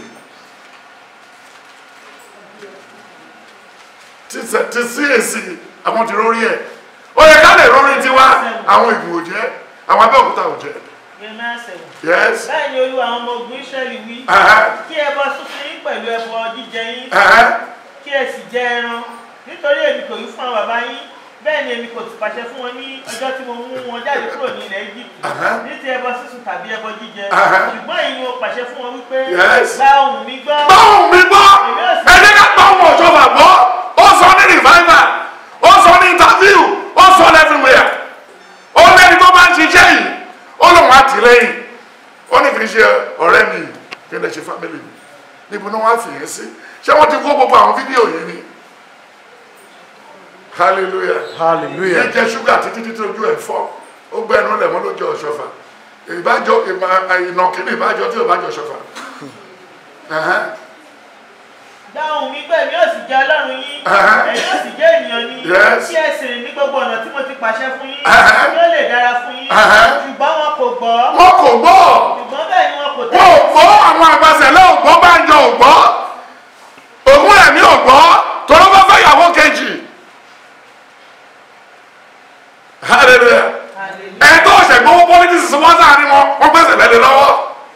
ti sẹ ti sí èsì àwọn ti rórí ẹ ó yẹ ká lè rórí tiwa àwọn ìgbò jẹ àwọn abẹ́òkúta ò jẹ Jeremiah seven. yes bẹ́ẹ̀ ni olúwa àwọn ọmọ ogun Ísírẹ́lì wí ẹhẹ kí ẹ bọ́ sísun yín pẹ̀lú ẹbọ jíjẹ yín ẹhẹ kí ẹ sì jẹ ẹran nítorí èmi kò wí fún àwọn bàbá yín bẹ́ẹ̀ ni èmi kò sì pàṣẹ fún wọn ní ọjọ́ tí mo mú wọn jáde kúrò ní ilẹ̀ Egypt Aha. ní ti ẹbọ sísun tàbí ẹbọ jíjẹ Aha. ṣùgbọ́n èyí ni mo pàṣẹ fún wọn wípé Yes. gba ohùn mi gbọ́ gbọ́hùn mi gbọ́ ẹni ká gbọ́ ọmọ ọ̀ṣọ́fà gbọ́ ó sọ ní revival ó sọ ní interview ó sọ everywhere ó lẹ́ni tó bá ń ṣiṣẹ́ yìí ó lóun àtìlẹ́yìn ó ní kì í ṣe ọ̀rẹ́ mi kí n lè ṣe family mi níbo ni wọ́n á fìyẹn sí ṣé wọ́n ti kó gbogbo àwọn fídíò yẹn ni hallelujah Hallelujah. yẹn jẹ ṣúgà títí títí ojú ẹ̀ fọ́ ó gbẹ́ ẹnu lẹ̀ wọ́n ló jẹ ọ̀ṣọ́fà ìbájọ ìnàkí ni ìbájọ tí ò bá jọ ọ̀ṣọ́fà. Ẹ̀hẹ́n. gba ohùn mi gbọ́ èmi yóò sì jẹ́ Ọlọ́run yín Aha. ẹ̀yin yóò sì jẹ́ ènìyàn ni Yes. kí ẹ sì rìn ní gbogbo ọ̀nà tí mo ti pàṣẹ fún yín Aha. kí ó lè dára fún yín Aha. ṣùgbọ́n wọn kò gbọ́ wọn kò gbọ́ ṣùgbọ́n bẹ́ẹ̀ ni wọn kò wọn ò tẹ̀lé gbọ́ àwọn àgbàsẹ̀lẹ̀ ò gbọ́ Bánjọ ò gbọ́ ògùn ẹ̀mí ò gbọ́ tọ́lọ́ bá fẹ́ yàwó kejì hallelujah Hallelujah. ẹ̀ tó ọ̀sẹ̀ gbowó politics wọ́n sáárín wọn wọ́n gbèsè lẹ́lẹ̀ lọ́wọ́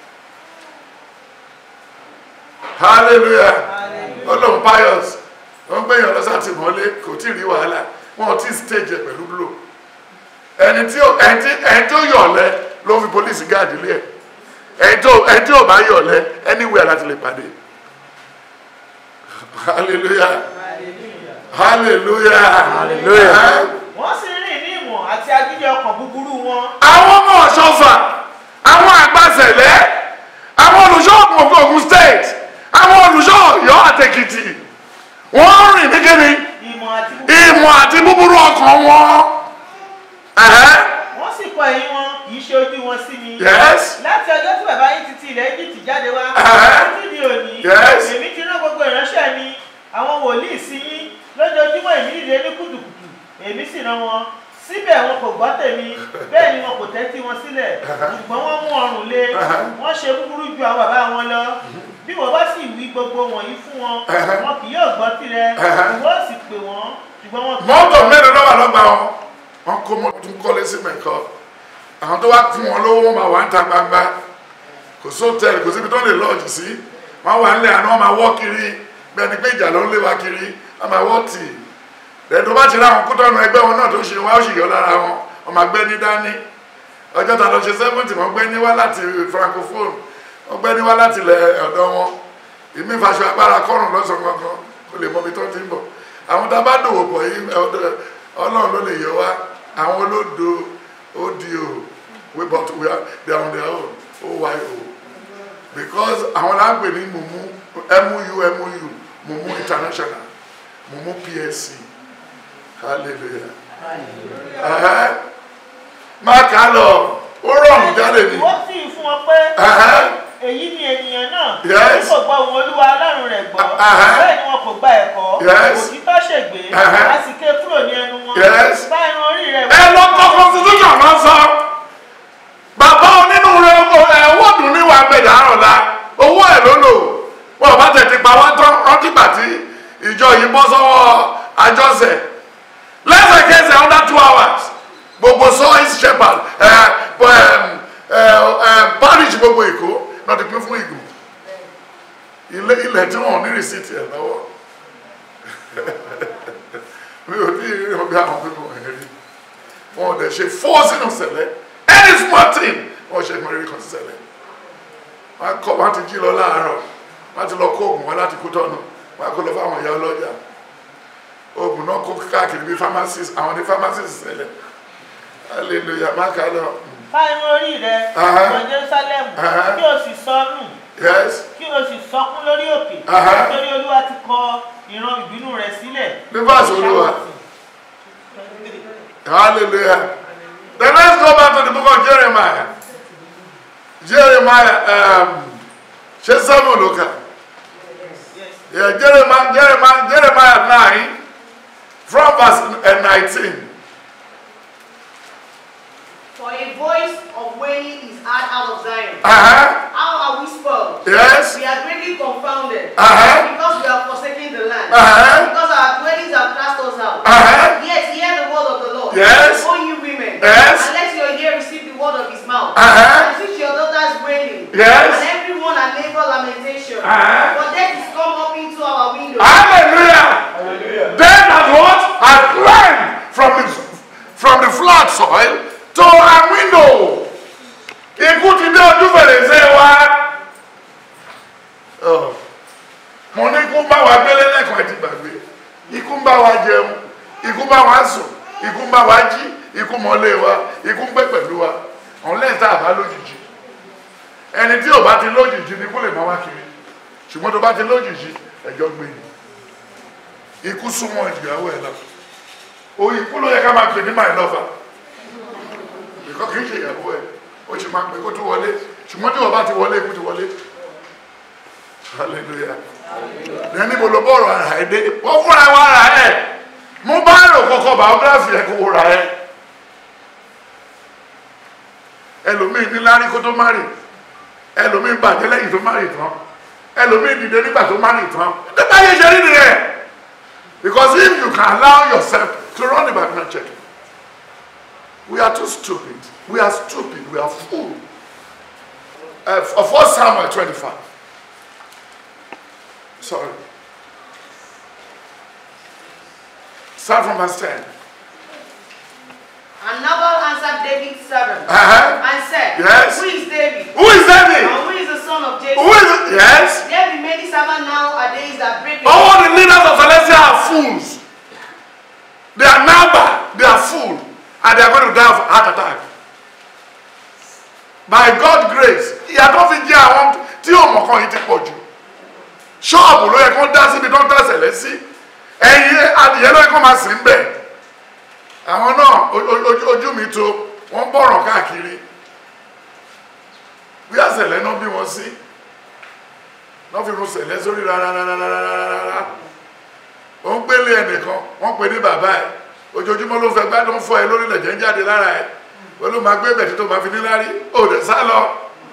hallelujah ọlọ́run pius wọ́n gbé yàn lọ́sà tí mọ́lé kò tí ì rí wàhálà wọn ò tí ì stage ẹ̀ pẹ̀lú blow ẹni tí ó- ẹni tí ẹni tí ó yọ̀lẹ́ ló fi polisi gáàdì lé ẹ̀ ẹni tó ẹni tí ò bá yọ̀lẹ́ anywhere láti lè pàdé hallelujah hallelujah Hallelujah. Eh? wọ́n sì rìn ní ìmọ̀ àti agídí ọkàn búburú wọn àwọn ọmọ ọ̀ṣọ́fà àwọn àgbàsẹ̀lẹ̀ àwọn olùṣọ́ ògùn Ògùn state àwọn olùṣọ́ ọ̀yọ́ àtẹ̀kìtì wọ́n rìn ní kíni ìmọ̀ àti búburú ìmọ̀ àti búburú ọkàn wọn. Ẹ̀hẹ́. wọ́n sì kọ ẹ̀yìn wọn kì í ṣe ojú wọn sí mi Yes. láti ọjọ́ tí bàbá yín ti ti ilẹ̀ Egypt jáde wá Ẹ̀hẹ́. títí di òní Yes. èmi ti rán gbogbo ìránṣẹ́ mi àwọn wòlíì sí yín lójoojúmọ́ èmi dìde ní kùtùkùtù èmi sì rán wọn síbẹ̀ wọn kò gbọ́ tèmi bẹ́ẹ̀ ni wọn kò tẹ́tí wọn sílẹ̀ ṣùgbọ́n wọ́n mú ọrùn lé wọ́n ṣe búburú ju àwọn bàbá wọn lọ bí wọ́n bá sì wí gbogbo wọ̀nyí fún wọn wọn kì yóò gbọ́ tirẹ̀ ìwọ sì pè wọ́n ṣùgbọ́n wọn kì mọ́tò mélòó lọ́wọ́ lọ́gbà wọn wọn kó mọ́tò tún kọ́lé sí mẹ́kọ́ àwọn tó wá fún wọn lówó wọn máa wà ń ta gbangba kò sóòtẹ́ẹ̀lì kò síbi tó lè lọ́ọ̀jì sí wọn wà nílẹ̀ àná wọn máa wọ́ kiri bẹ́ẹ̀ ni pé ìjà ló ń lé wa kiri wọn máa wọ́ tì lẹ́yìn tó bá ti ráwọn kó tọ́nu ẹgbẹ́ wọn náà tó ṣe wá ó sì yọ lára wọn wọn máa gbẹ́ ní dání ọjọ́ ta lọ ṣe sẹ́fúntì wọn gbẹ́ ní wá láti francophone wọn gbẹ́ ní wá láti ilẹ̀ ọ̀dọ̀ wọn ìmí ìfaṣọ agbára kọ́rùn lọ́sàn gangan kó lè mọ ibi tó ti ń bọ̀ àwọn tá a bá dòwò pọ̀ yìí ọ̀dọ̀- ọlọ́run ló lè yọ wá àwọn olódo odo we but we are they are on their own oyo because àwọn là ń pè ní mumu muu muu mumu international mumu psc hallelujah Ẹhẹ́. má kà á lọ ó rọrùn jáde ní wọ́n sì fún wọn pé Ẹhẹ́. èyí ni ènìyàn náà Yes. tí kò gbọ́ ohùn olúwa ọlọ́run rẹ̀ gbọ́ Uh-huh. bẹ́ẹ̀ ni wọn kò gba ẹ̀kọ́ Yes. òtítọ́ ṣègbè Uh-huh. a sì ké kúrò ní ẹnu wọn Yes. bá irun orí rẹ̀ ẹ lọ kọ constitution náà sọ bàbá onínúure ẹ owó dùn níwà gbẹdà àrọ̀lá owó ẹ̀ ló lò wọn ò bá tètè pa wá tán rántí gbà tí ìjọ yìí bọ́ sọ́wọ́ àjọsẹ̀ lẹ́sẹ̀kẹsẹ̀ under two hours gbogbo sọ́ọ́ìsì shepherd ẹ ẹ ẹ parish gbogbo èkó náà ti pín fún ìgò ilé ilẹ̀ tí wọ́n ò ní rìsíìtì ẹ̀ lọ́wọ́ mi ò ní ìrírí ọgbẹ́ àwọn pípọ̀ ẹ̀ rí wọn ò dẹ̀ ṣe fọ́ sínú sẹ̀lẹ̀ any small thing wọ́n ṣe mọ̀rẹ́rì kan sí sẹ̀lẹ̀ wọ́n kọ́ wọ́n ti jí lọ láàárọ̀ wọ́n ti lọ kó oògùn wọn láti kú tọ́nu wọ́n á kó lọ fáwọn ìyá ọlọ́jà oògùn náà kó káàkiri bí pharmacist àwọn ní pharmacist sẹ̀lẹ̀ hallelujah má kà á lọ bá irun orí rẹ̀ Uh-huh. wọ Jerusalem Uh-huh. kí o sì sọnù yes kí o sì sọkún lórí òkè Uh-huh. nítorí olúwa ti kọ ìran ìbínú rẹ̀ sílẹ̀ Ní verse Olúwa. hallelujah then let's go back to the book of Jeremiah Jeremiah um, ṣe sẹ́mu ló kà. Yes. Yeah, Jeremiah, Jeremiah, Jeremiah 9, from verse uh, 19. For a voice of wailing is heard out of Zion. Uh-huh. How are we spoiled? Yes. We are greatly confounded. Uh-huh. Because we have forsaken the land. Uh-huh. Because our dwellings have cast us out. Uh-huh. Yes, hear the word of the Lord. Yes. O you women. Yes. And let your ear receive the word of his mouth. Uh-huh. And teach your daughters wailing. Yes. And everyone and neighbor lamentation. Uh-huh. For death is come up into our windows. Hallelujah. Then as what? I climbed from the, from the flat soil to a window. Ikú ti dé ojú fèrèsé wa. Oh. Mo ní ikú ń bá wa gbélé lẹ́kọ̀ọ́ ẹ ti gbàgbé. Ikú ń bá wa jẹun. Ikú ń bá wa sùn. Ikú ń bá wa jí. Ikú mọ́lé wa. Ikú ń gbé pẹ̀lú wa. Òun lẹ́yìn tá a bá lójijì. Ẹni tí ò bá ti lójijì ni kó lè máa wá kiri. Ṣùgbọ́n tó bá ti lójijì, ẹjọ́ gbé ni ikú súnmọ́ ìyàwó ẹ̀ lọ o ikú ló yẹ ká máa pè ní my lover ìkọ́ kìí ṣe ìyàwó ẹ̀ o ṣe máa pè kó tó wọlé ṣùgbọ́n tí wọ́n bá ti wọlé ikú ti wọlé hallelujah ní níbo ló bọ́ ọ̀rọ̀ ara ẹ̀ dé wọ́n fúnra wa ara ẹ̀ mú báyìí kọ́kọ́ biography ẹ̀ kó wo ra ẹ̀ ẹlòmíì ní lárí kó tó márì ẹlòmíì bàjẹ́ lẹ́yìn tó márì tán ẹlòmíì dìde nígbà tó márì tán nígbà yẹn ṣe rí nìyẹn. Because if you can allow yourself to run the background check, we are too stupid. We are stupid. We are fool. Uh, of 1 Samuel 25. Sorry. Start from verse 10. And Nabal answered David's servant Uh-huh. and said, Yes. Who is David? Who is David? And who is the son of Jesse? Who is it? Yes. There be many servants nowadays that break the All the leaders of Celestia are fools. they are number they are full and they are going to die of heart attack by God grace ìyàtọ̀ fi jẹ́ àwọn tí òmùkan yìí ti pọ̀ jù ṣọ́ọ̀bù ló yẹ kó dá síbi tó ń tẹ̀sẹ̀ lẹ́sí ẹ̀yin adìyẹ ló yẹ kó máa sìn bẹ̀ àwọn náà o- o- ojú- ojú mi tó wọ́n bọ̀rọ̀ káàkiri bí àṣẹlẹ̀ náà bí wọ́n sí náà fi run sẹ̀lẹ̀ sórí rárárárárárá ó ń gbélé ẹnìkan wọ́n pè ní bàbá ẹ̀ ojoojúmọ́ ló fẹ́ gbádùn fọ ẹ lórí lẹ̀jẹ̀ ń jáde lára ẹ̀ ó ló máa gbé bẹ̀tí tó máa fi níláárí ó dẹ̀ sá lọ.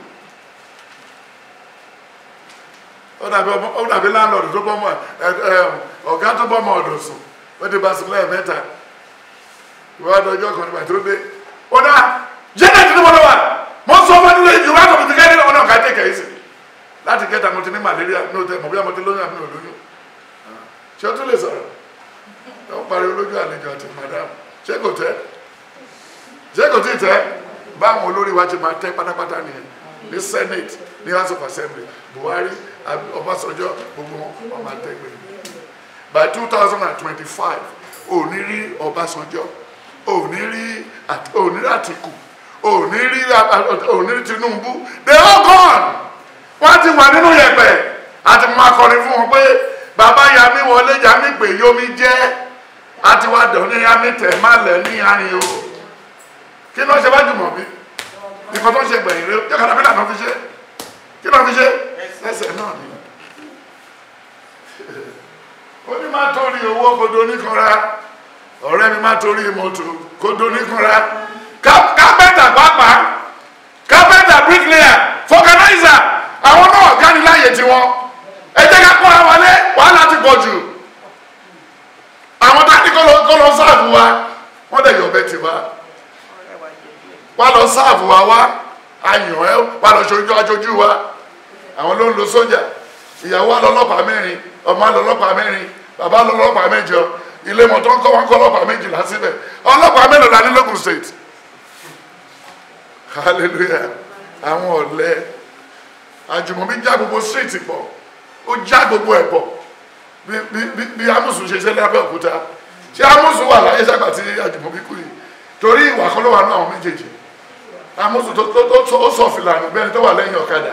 ó dàbí ọmọ ó dàbí láńlọ́ọ̀dù tó bọ́mọ ẹ ẹ ọ̀gá tó bọ́mọ ọ̀dọ̀ sùn ó ti bá sùn lẹ́ẹ̀mẹ́ta ìwádìí ọjọ́ kan nígbà tó dé ó dá jẹ́nẹ̀ tí mo lọ wà mo sọ fún ẹni lóyún ìwádìí ọ̀bìtì kẹ́ni ọ̀nà ọ̀ká tẹ̀ kẹ́yìí sí láti kẹta mo ti ní malaria ní òtẹ́ mọ̀ bí mo ti lóyún àbí mi ò lóyún ṣé o tún lè sọ̀rọ̀ ó pariwo lójú àlejò àti madam ṣé kò tẹ́ ṣé kò tí ì tẹ́ báwọn olórí wa ti máa tẹ́ pátápátá nìyẹn ní senate ní house of assembly buhari Ab- ọbásanjọ́ gbogbo wọn wọn máa tẹ́ gbé by two thousand and twenty-five ò ní rí ọbásanjọ́ ò ní rí At- ò ní rí àtìkù ò ní rí ò ní rí tinubu they all gone wọ́n ti wà nínú yẹ̀pẹ̀ àti máa kọrin fún wọn pé bàbá yami wọlé yami pé yomi jẹ́ àti wá dọ̀ ní yami tẹ̀ má lẹ̀ ní àárín o kí ló ń ṣe bá jùmọ̀ bí nǹkan tó ń ṣe gbẹ̀yìn rẹ jẹ́ kàdà pílà náà fi ṣe kí ló fi ṣe ẹsẹ̀ náà ni ó ní má torí owó kodo oníkanra ọ̀rẹ́ mi má torí mọ́tò kodo oníkanra Ká- kápẹ́ntà pàápàá kápẹ́ntà bricklayer fọkànáìsà àwọn náà gáni láàyè tiwọn ẹ jẹ́ ká kọ́ra wọlé wàhálà ti pọ̀ jù àwọn tá a ní kó lọ kó lọ sáàbù wa wọ́n dẹ̀ yọ̀ bẹ́ẹ̀ ti wá wá lọ sáàbù wa wá ayàn ẹ wá lọ ṣojú aṣojú wa àwọn ló ń lo sójà ìyàwó alọ́lọ́pàá mẹ́rin ọmọ alọ́lọ́pàá mẹ́rin bàbá alọ́lọ́pàá mẹ́jọ ilé mọ̀tọ́ ń kọ́ wọn kọ́ ọlọ́pàá méjìlá síbẹ̀ ọlọ́pàá mélòó la ní lókun state hallelujah àwọn ọ̀lẹ àjùmọ̀bí já gbogbo street pọ̀ ó já gbogbo ẹ̀ pọ̀ bí bí bí bí amusu ṣe ṣe lábẹ́ òkúta ṣé amusu wà láyé sábà tí àjùmọ̀bí kú yìí torí ìwà kan ló wà ní àwọn méjèèjì amusu tó tó tó ó sọ fìlànà bẹ́ẹ̀ tó wà lẹ́yìn ọ̀kadà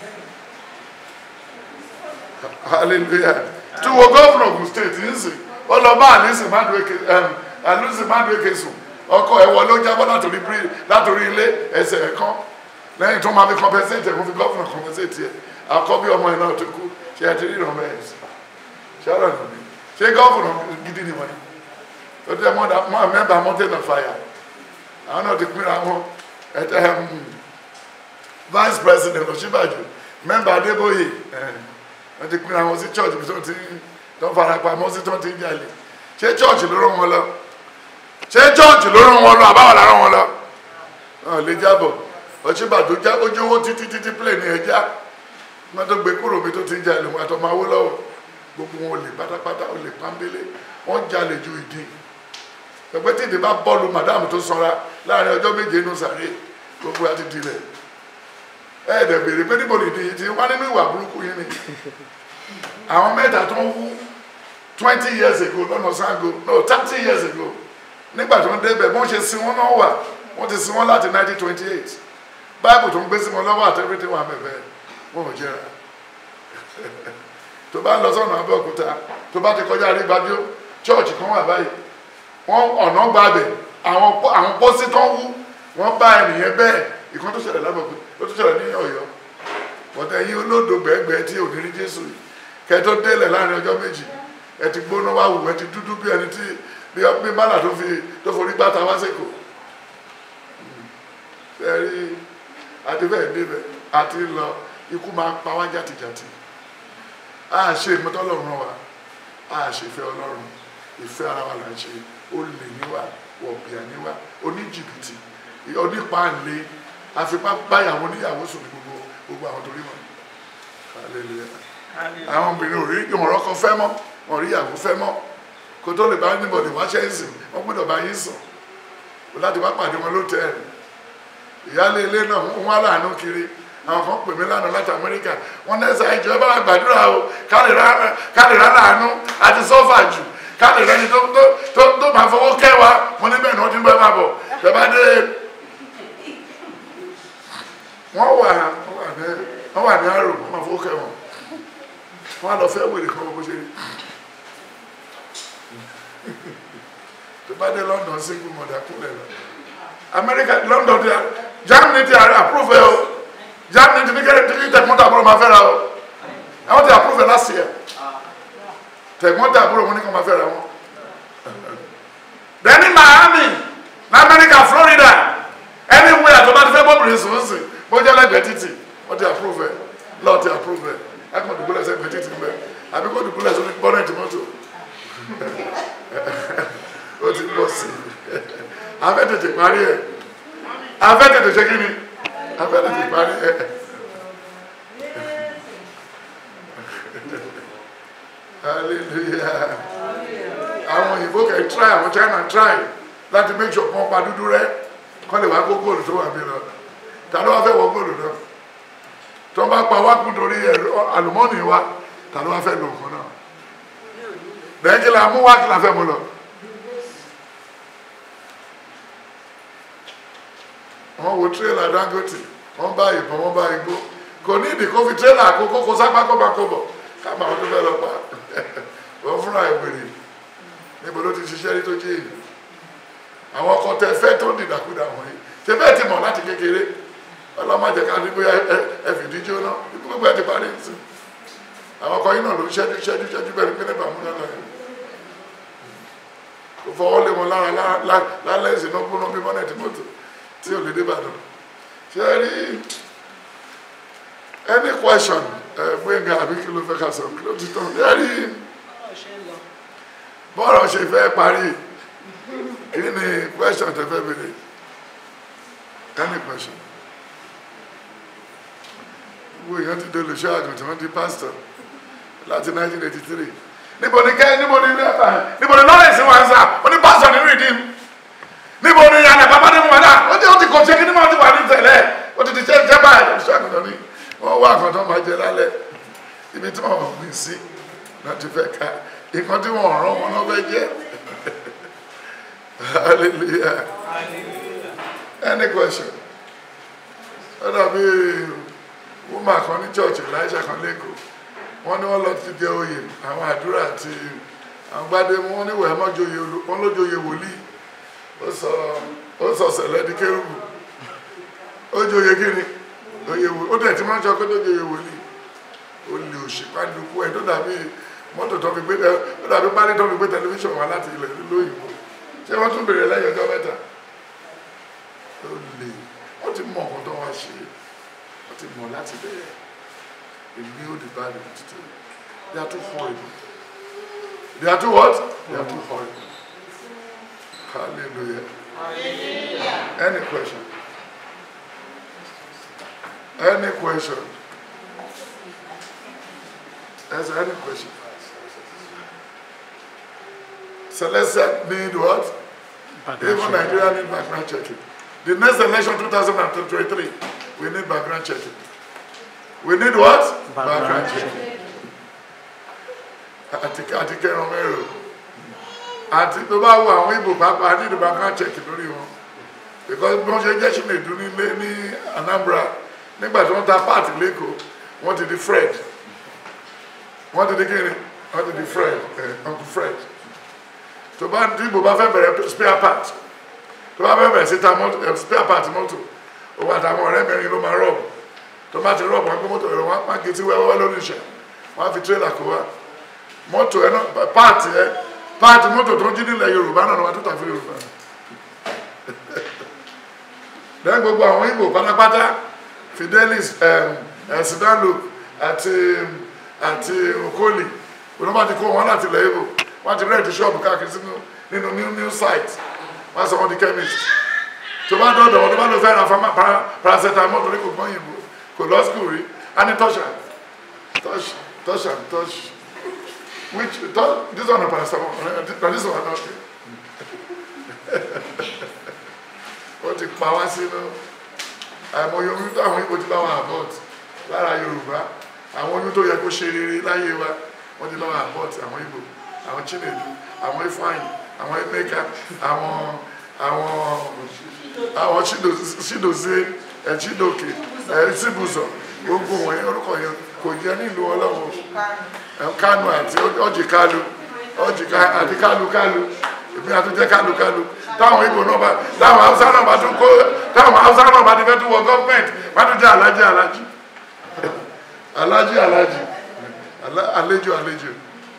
hallelujah tí wo gómìnà Ògùn state ń sìn ó lọ bá àlísì mádùúkè àlísì mádùúkè sùn ọkọ ẹwọ ló jábọ́ látòrí bírí látòrí ilé ẹsẹ̀ ẹ̀kan lẹ́yìn tó máa fi compensate ẹ̀kún fi gómìnà compensate ẹ̀ àkọ́bí ọmọ ẹ̀ náà tó kú ṣe ẹ ti rí ìrànwọ́ ẹ̀ sí ṣọ́rọ̀ nìyí ṣé gómìnà gidi ni wọ́n ó tẹ́ mọ́ mẹ́bàá mountain of fire àwọn náà ti pínra wọn ẹ̀tẹ́ vice president Ọ̀ṣínbàjò mẹ́mbà Adébóyè ẹ̀ wọ́n ti pínra wọn sí church bí tó ti tó fara pamọ́ sí tó ti ń jalè ṣé church ló rán wọn lọ ṣé church ló rán wọn lọ àbáwọ̀ la rán wọn lọ wọn lè jábọ̀ Ọ̀ṣínbàjò já ojú owó títí títí plane ní ẹja wọn tó gbé kúrò mi tó ti ń jalè wọn àtọ́ máa wó lọ́wọ́ gbogbo wọn ò lè pátápátá ò lè pàmbélé wọn jalè ju ìdí pẹpẹ tí ìdí bá bọ́ọ̀lù madam tó sanra láàrin ọjọ́ méje inú sàré gbogbo àti dilẹ̀ ẹ̀ẹ́dẹ̀ béèrè pé níbo lè di ti wá nínú ìwà burúkú yín ni àwọn mẹ́ta tó ń wú twenty years ago lọ́nà Ṣàngó no thirty years ago nígbà tó ń débẹ̀ bọ́n ṣe sin wọn náà wà wọ́n ti sin wọn láti nineteen twenty eight báìbù tó ń gbé sí wọn lọ́wọ́ àti everything wà mẹ́fẹ́ wọn ò jẹ́ra tó bá ń lọ sọ́nà Abẹ́òkúta tó bá ti kọjá àrígbájú church kan wà báyìí wọ́n ọ̀nà gbàbẹ̀ àwọn pọ́- àwọn pósí tó ń wú wọ́n bá ẹnìyẹn bẹ́ẹ̀ ìkan tó ṣẹlẹ̀ lábọ̀gbẹ́ ó tó ṣẹlẹ̀ ní Ọ̀yọ́ bọ̀tẹ́ yín olódò gbẹ̀gbẹ̀ tí ò ní rí Jésù yìí kẹ́ tó délẹ̀ láàrin ọjọ́ méjì ẹ ti gbóná wá wù ẹ ti dúdú bí ẹni tí bí bí bálà tó fi tó forí gbáta wá sèkò ẹ rí àti bẹ́ẹ̀ débẹ̀ àti lọ ikú máa pa wá jàtìjàtì a ṣe ìmọ̀tọ́ Ọlọ́run wa a ṣe ìfẹ́ Ọlọ́run ìfẹ́ ara wa là ń ṣe olè níwá wọ̀bìà níwá oníjìbìtì onípaàlè àfipá báyàwó níyàwó sùn ní gbogbo gbogbo àwọn torí wọn hallelujah àwọn obìnrin ò rí ìmọ̀ràn kan fẹ́ mọ́ wọn rí ìyàwó fẹ́ mọ́ kó tó lè bá níbọ̀dì wáṣẹ́ ìsìn wọ́n gbọ́dọ̀ bá yín sùn kó láti bá pàdé wọn lótẹ́ẹ̀lì ìyáálé ilé náà ń wá láàánú kiri àwọn kan pè mí lánàá láti amẹ́ríkà wọ́n náà ṣe ìjọ ẹ bá wa gbàdúrà o ká lè rá láàánú àti sọ́fà jù káàdì lẹ́ni tó tó tó tó máa fọwọ́ kẹ́ wa mo ní bẹ́ẹ̀ ni wọ́n ti ń bẹ́ẹ̀ máa bọ̀ tẹ́ bá dé wọ́n wà wọ́n wà ní wọ́n wà ní àrò wọ́n máa fọwọ́ kẹ́ wọn wọ́n á lọ fẹ́ wèrè kan bó ṣe rí tó bá dé London single mother kúlẹ̀ lọ America London ti Germany ti approve ẹ o Germany ti ní kẹ́rẹ́ ti ní tẹ̀gbọ́n tàbúrò máa fẹ́ ra o àwọn ti approve ẹ last year tẹ̀gbọ́n tàbúrò wọn ní kàn máa fẹ́ ra wọn. then ní Miami ní America Florida anywhere tó bá ti fẹ́ bọ́bìnrin sùn sùn bó jẹ́ lẹ́gbẹ̀ẹ́ títì wọ́n ti approve ẹ lọ́ọ̀ ti approve ẹ ẹ kàn dùgbò lẹ́sẹ̀ gbẹ̀ẹ́ títì mbẹ́ àbí kò dùgbò lẹ́sẹ̀ bọ́nẹ̀tì mọ́tò ó ti bọ̀ sí i afẹ́ tètè parí ẹ̀ afẹ́ tètè ṣe kí ni afẹ́ tètè parí ẹ̀ hallelujah àwọn òyìnbó kẹ́ try àwọn China try láti make sure kàn pa dúdú rẹ kọ́ lè wá kó góòlù tó wà mí lọ ta ló wá fẹ́ wọ góòlù náà tó bá pa wá kú torí ẹ̀rọ àlùmọ́ọ́nì wa ta ló wá fẹ́ lò nǹkan náà lẹ́yìn kí la mú wá kí la fẹ́ mú lọ. wọ́n wo tírélà Dangote wọ́n bá ìbọn wọ́n bá igbó kò ní ìdí kó fi tírélà àkókò kó sápá kọ́bakọ́bọ̀ káàmà àwọn tó fẹ́ lọ pa wọ́n fúnra ìwèrè níbo ló ti ṣiṣẹ́ rí tó jẹ́ èyí àwọn ọkọ̀ tẹ fẹ́ tó ń dìdàkudà wọ̀nyí ṣe bẹ́ẹ̀ ti mọ̀ láti kékeré ọlọ́mọdé ká ní bóyá ẹ fìdí jóná ikú gbogbo ẹ ti parí sí àwọn ọkọ̀ yìí náà ló ń ṣẹ́jú ṣẹ́jú ṣẹ́jú bẹ́ẹ̀ ni pé nípa múná náà kò fọwọ́ lé wọn lára lálẹ́ ìsìnkú gbóná bí mọ́nẹ̀tì mọ́tò tí ò lè dé Ìbàdàn ṣe é rí any question ẹ gbẹ̀ngà àbí kí ló fẹ́ ká sọ kí ló ti tán ṣe é rí bọ́ọ̀rọ̀ ṣe fẹ́ parí kí ni question tẹ fẹ́ béèrè any question gbogbo èèyàn ti dolo ṣọ́ àgùntàn wọn di pastor láti 1983 níbo ni kẹ́ níbo ni níbo ni lawrence wà ń sà ó ní pastor nínú ìdí níbo ni yàrá bàbá ní mọ̀lá ó ti ó ti kò ṣe kí ni wọ́n ti wà ní tẹ̀lẹ̀ ó ti ti ṣe ṣe báyìí ó ti ṣe àgùntàn ní wọ́n wá àgùntàn máa jẹ lálẹ́ ibi tí wọ́n gbìn sí láti fẹ́ ká nǹkan tí wọ́n rán wọn náà fẹ́ jẹ́ hallelujah any question ó dàbí woman kan ní church elisha kan lẹ́kọ̀ọ́ wọ́n ní wọ́n lọ ti jẹ oyè àwọn àdúrà àti àwọn gbadé wọn ní wẹ̀ẹ́ mọ́ joyè wọn ló joyè wòlíì ó sọ ó sọ sẹ̀lẹ̀ di kérúbù ó joyè kíni oyè wòlíì ó tẹ̀ tí wọ́n ń sọ pé tó joyè wòlíì ó lè òṣìpàdùkú ẹ̀ tó dàbí mọ́tò tó fi gbé tẹ ó dàbí pálí tó fi gbé tẹlifíṣàn wá láti ilẹ̀ lóyìnbó ṣé wọ́n tún bèrè lẹ́yìn ọjọ́ mẹ́ta ó lè wọ́n ti mọ ọ̀kan tó wá ṣe wọ́n ti mọ̀ láti bẹ̀rẹ̀ èmi ò di báyìí títí they are too horrible they are too what they are too horrible hallelujah any question any question Is there any question? Celestia need what? Even Nigeria need background checking. The next election 2023, we need background checking. We need what? Background checking. Àti àti kẹrin mẹ́rin. Àti tó bá wo àwọn Igbo pàápàá ní the background checking lórí wọn. Because bí wọ́n ṣe jẹ́ Chinedu nílé ní Anambra nígbà tí wọ́n ta páàtì lẹ́kọ̀ọ́ wọ́n ti di Fred wọ́n ti di kí ni wọ́n ti di Fred eh, Uncle Fred tó bá tí Igbo bá fẹ́ bẹ̀rẹ̀ spare part tó bá fẹ́ bẹ̀rẹ̀ sí ta mọ́tò eh, spare part mọ́tò òun àtàwọn ọ̀rẹ́ mẹ́rin ló máa rọ̀bù tó bá ti rọ̀bù wọn gbé mọ́tò rẹ̀ wọ́n á gé tí wẹ́wẹ́ lórí ìṣẹ̀ wọ́n á fi tírélà kó wá mọ́tò ẹ̀ náà páàtì ẹ̀ páàtì mọ́tò tó ń jí nílẹ̀ Yorùbá náà wọ́n á tó tà fún Yorùbá lẹ́yìn gbogbo àwọn Igbo pátápátá Fidelis ẹ̀sìdánlò àti àti Okoli òun bá ti kó wọn láti ilẹ̀ Igbo wọ́n ti rẹ́ẹ̀tì ṣọ́ọ̀bù káàkiri sínú nínú new new site wọ́n sọ wọn di chemist tó bá dọ̀dọ̀ wọn tó bá lọ fẹ́ ra fama para paracetamol torí kò gbọ́n yìnbó kò lọ school rí a ní touch am touch touch am touch which touch this one na paracetamol na this one na wọ́n ti pa wá sínú àìmọye oyún tó àwọn Igbo ti bá wọn abort lára Yorùbá àwọn oyún tó yẹ kó ṣe rere láyé wa wọ́n ti bá wọn abort àwọn Igbo àwọn Chinedu àwọn ifeanyi àwọn emeka àwọn àwọn àwọn Chido- chidozie ẹ chidoke ẹ chibuzo gbogbo wọn yẹn orúkọ yẹn kò jẹ nílùú ọlọ́wọ́ kánú àti ọjì kálu ọjì ká- àti kálu kálu èmi àtúnjẹ kálu kálu táwọn ibo náà bá táwọn haúsá náà bá tún kó táwọn haúsá náà bá ti fẹ́ tún wọ gọ́ọ̀mẹ̀ntì bá tún jẹ́ alájí alájí alájí alájí alá- àlejò àlejò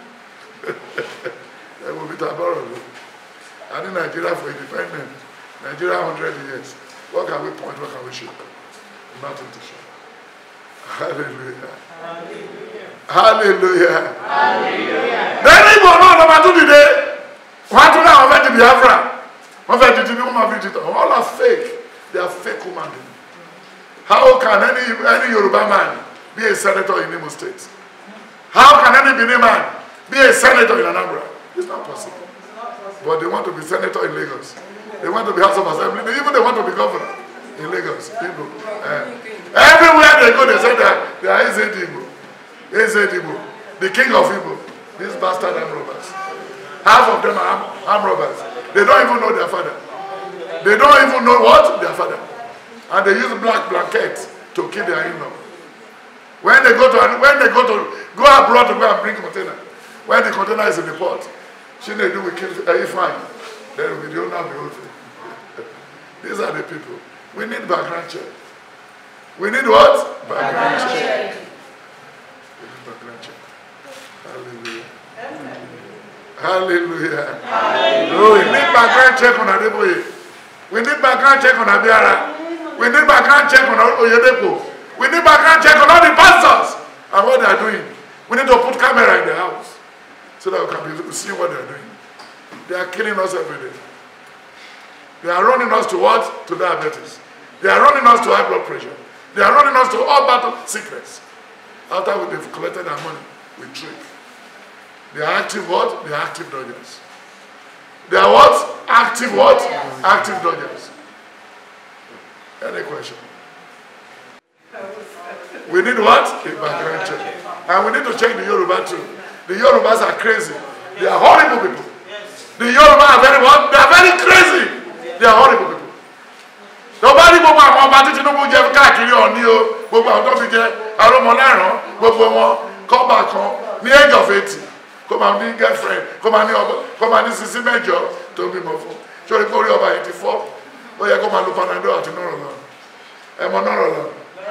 ẹ wo peter bọ́rọ̀ lọ a ní nàìjíríà for independent nàìjíríà hundred years what can we point what can we show nothing to show hallelujah hallelujah lẹ́yìn ìbò náà lọ́ba tún dìde wọ́n á tún ní àwọn fẹ́ di biafra wọ́n fẹ́ di ti bí wọ́n máa fi di tán all are fake they are fake human beings how can any any yoruba man be a senator in imo state how can any benin man be a senator in anambra it's not possible but they want to be senator in lagos they want to be house of assembly they even they want to be governor in lagos igbo uh, everywhere they go they say they are they are ezed igbo ezed igbo the king of igbo these bastard arm robbers half of them are arm, arm robbers they don't even know their father they don't even know what their father and they use black blanket to kill their in-law when they go to when they go to go abroad to go and bring container when the container is in the port chinedu will kill uh, ifeanyi then will be the owner of the whole thing these are the people we need background check we need what background check we need background check hallelujah hallelujah we need background check on adeboye we need background check on abiara we need background check on oyedepo we need background check on all the pastors and what they are doing we need to put camera in the house so that we can be see what they are doing they are killing us every day they are running us to what to diabetes they are running us to high blood pressure they are running us to all battle sickness after we have collected our money we trick they are active what they are active dodgers they are what active what active dodgers any question we need what a background check and we need to check the yoruba too the yorubas are crazy they are horrible people the yoruba are very what they are very crazy they are horrible people tó bá rí gbogbo àwọn ọba tí tinubu jẹ káàkiri ọ̀ní o gbogbo àwọn tó fi jẹ arúmọlẹ́rán gbogbo wọn kọ́ba kan ní age of eighty kó máa ní girlfriend kó máa ní ọba kó máa ní sisi mẹ́jọ tó bímọ fún sórí pé orí ọba yìí ti fọ́ ó yẹ kó máa lo panadol àti nọ́rọ̀ lọ ẹ mọ nọ́rọ̀ lọ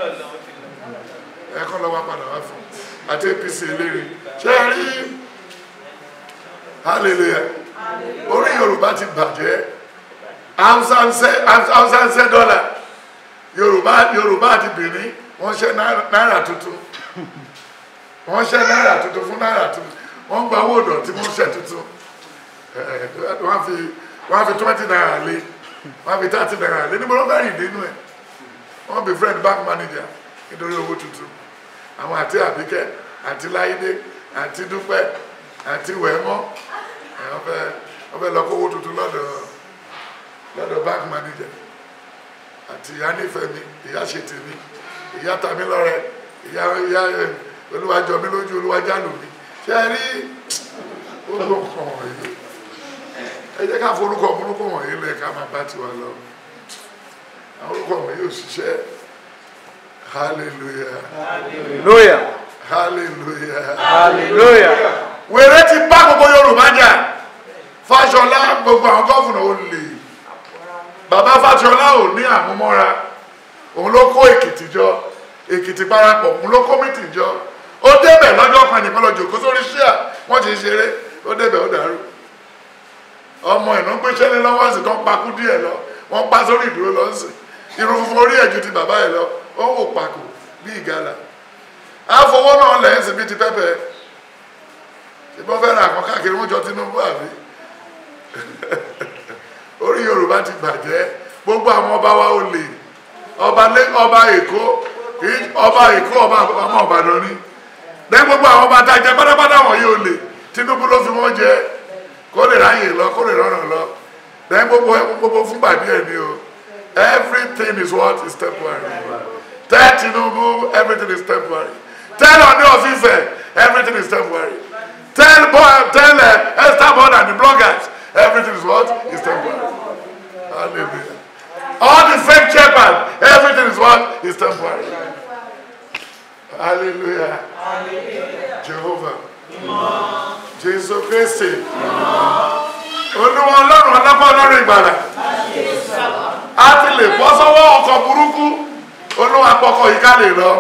ẹ kọ́ lọ́wọ́ padà wá fún àti apc eléré ṣé ẹ rí hallelujah orí yorùbá ti bàjẹ́ hausa ń ṣe hausa ń ṣe dọ́là yorùbá yorùbá àti benin wọ́n ṣe náírà tuntun wọ́n ṣe náírà tuntun fún náírà tuntun wọ́n gba owó ọ̀dọ̀ tí wọ́n ṣe tuntun ẹ̀ wọ́n fi wọ́n fi twenty naira lé wọ́n fi thirty naira lé níbo ló fẹ́ rìn dénú ẹ̀ wọ́n bí friend bank manager nítorí owó tuntun àwọn àti àbíkẹ́ àti láyédé àti dúpẹ́ àti wẹ̀mọ́ ẹ̀ wọ́n fẹ́ wọ́n fẹ́ lọ kó owó tuntun lọ́dọ̀ lọ́dọ̀ bank manager àti ìyá nífẹ̀mí ìyá ṣètìmí ìyá tamilọ́rẹ ìyá ìyá ẹ̀ olúwàjọ mi lójú olúwàjá lù mí ṣe é rí gbogbo nǹkan wọ̀nyí ẹ jẹ́ ká forúkọ burúkú wọ̀nyí lẹ̀ ká máa bá tiwa lọ àwọn orúkọ wọ̀nyí ò ṣiṣẹ́ hallelujah Hallelujah. hallelujah Hallelujah. wèrè ti bá gbogbo yorùbá jà fàṣọlá gbogbo àwọn gọ́fùnà ó lè bàbá fàṣọlá ò ní àmúmọ́ra òun ló kó èkìtì jọ èkìtì parapọ̀ òun ló kó mìtì jọ ó débẹ̀ lọ́jọ́ kan nìkan lọ jòkó sórí ṣíà wọ́n ti ṣeré ó débẹ̀ ó dàrú ọmọ ìná gbéṣẹ́ ní lọ́wọ́ sí tó ń pakú díẹ̀ lọ wọ́n pa sórí ìdúró lọ sí irun funfun orí ẹ̀jú ti bàbá ẹ̀ lọ ó wò pàkó bí ìgalà àfọwọ́ náà lẹ́yìn sí bí ti pẹ́pẹ́ ìbọn fẹ́ ra àkàn káàkiri wọ́n jọ Tinubu àbí orí Yorùbá ti bàjẹ́ gbogbo àwọn ọba wa ò lè ọba lé ọba Èkó kì í ọba Èkó ọba ọmọ Ìbàdàn ni lẹ́yìn gbogbo àwọn ọba tá a jẹ pátápátá wọ̀nyí ò lè Tinubu ló fi wọ́n jẹ kó lè ráyè lọ kó lè rọrùn lọ lẹ́yìn gbogbo gbogbo fúngbà díẹ̀ ni o everything is what is temporary tell Tinubu everything is temporary tell Ọọ̀ni of Ifẹ̀ everything is temporary tell boy tell uh, esther board and the bloggers everything is what is temporary hallelujah all the fake shepherds everything is what is temporary hallelujah jehovah jesu christi olúwa ọlọ́run ọlọ́pàá ọlọ́run ìgbàlà a ti lè bọ́ sọ́wọ́ ọkọ̀ burúkú olúwa pọkọ̀ yìí ká lè lọ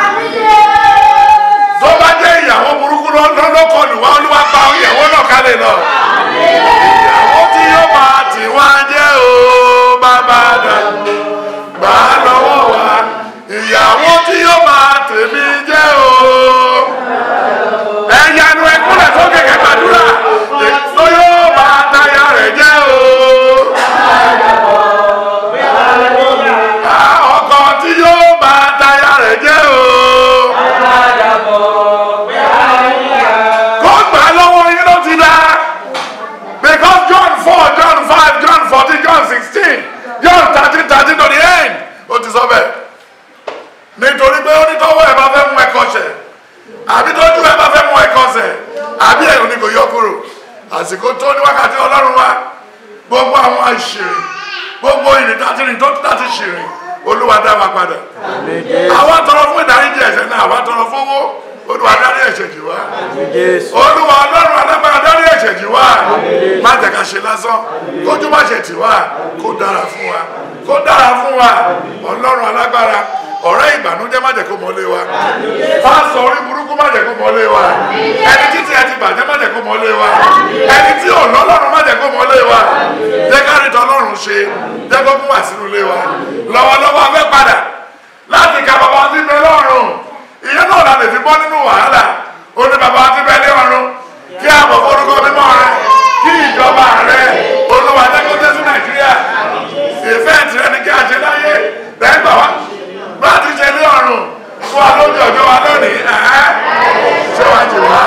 tó bá jẹ́ ìyàwó burúkú lọ́lọ́kọ̀ lùwá olúwa pa ìyàwó náà ká lè lọ ìyàwó tí yóò máa tì wá jẹ́ o bàbá dà gbà á lọ́wọ́ wa ìyàwó tí yóò máa tèmi jẹ́ o ẹ̀yanu ẹ̀kúnlẹ̀ tó kẹ̀kẹ́ gbàdúrà tó yóò máa táyà rẹ̀ jẹ́ o. ọkọ̀ tí yóò máa táyà rẹ̀ jẹ́ o. kó gbà lọ́wọ́ yín ló ti dá. because John four John five John fourteen John sixteen John thirteen thirteen to the end ó ti sọ bẹ́ẹ̀ nítorí pé ó ní tọ́wọ́ ẹ̀ bá fẹ́ mú ẹ kọ́ṣẹ́ àbí tójú ẹ bá fẹ́ mú ẹ kọ́ṣẹ́ àbí ẹ̀rù ni kò yọ kúrò àsìkò tó ní wákàtí ọlọ́run wa gbogbo àwọn àṣírí gbogbo ìrìn tàti rìn tó tàti ṣìrìn olúwa dá wa padà àwa tọrọ fún ìdáríjì ẹ̀ṣẹ̀ náà àwa tọrọ fún owó olúwa dárí ẹ̀ṣẹ̀ jì wá olúwa ọlọ́run alágbára dárí ẹ̀ṣẹ̀ jì wá má jẹ́ ká ṣe lásán kójú má ṣe tì wá kó dára fún wa kó dára fún wa ọlọ́run alágbára ọ̀rẹ́ ìbànújẹ́ má jẹ́ kó mọ́lé wa pásọ orí burúkú má jẹ́ kó mọ́lé wa ẹni títí ẹ ti bàjẹ́ má jẹ́ kó mọ́lé wa ẹni tí ò lọ́lọ́run má jẹ́ kó mọ́lé wa jẹ́ ká rí tọ́lọ́run ṣe jẹ́ kó mú wá sínú ilé wa lọ́wọ́lọ́wọ́ afẹ́ padà láti ka bàbá tí bẹ lọ́rùn ìyẹn náà la lè fi bọ́ nínú wàhálà ó ní bàbá tí bẹ lọ́rùn kí àbọ̀ forúkọ mímọ́ rẹ kí ìjọba rẹ olúwa jẹ́ kó dé sí nàìjíríà ìfẹ́ tirẹ̀ ni kí a ṣe láyé lẹ́gbàá wa bá a ti ṣe ní ọ̀run fún wa lójú ọjọ́ wa lónìí ẹ̀ẹ́ ṣé wàá jù wá.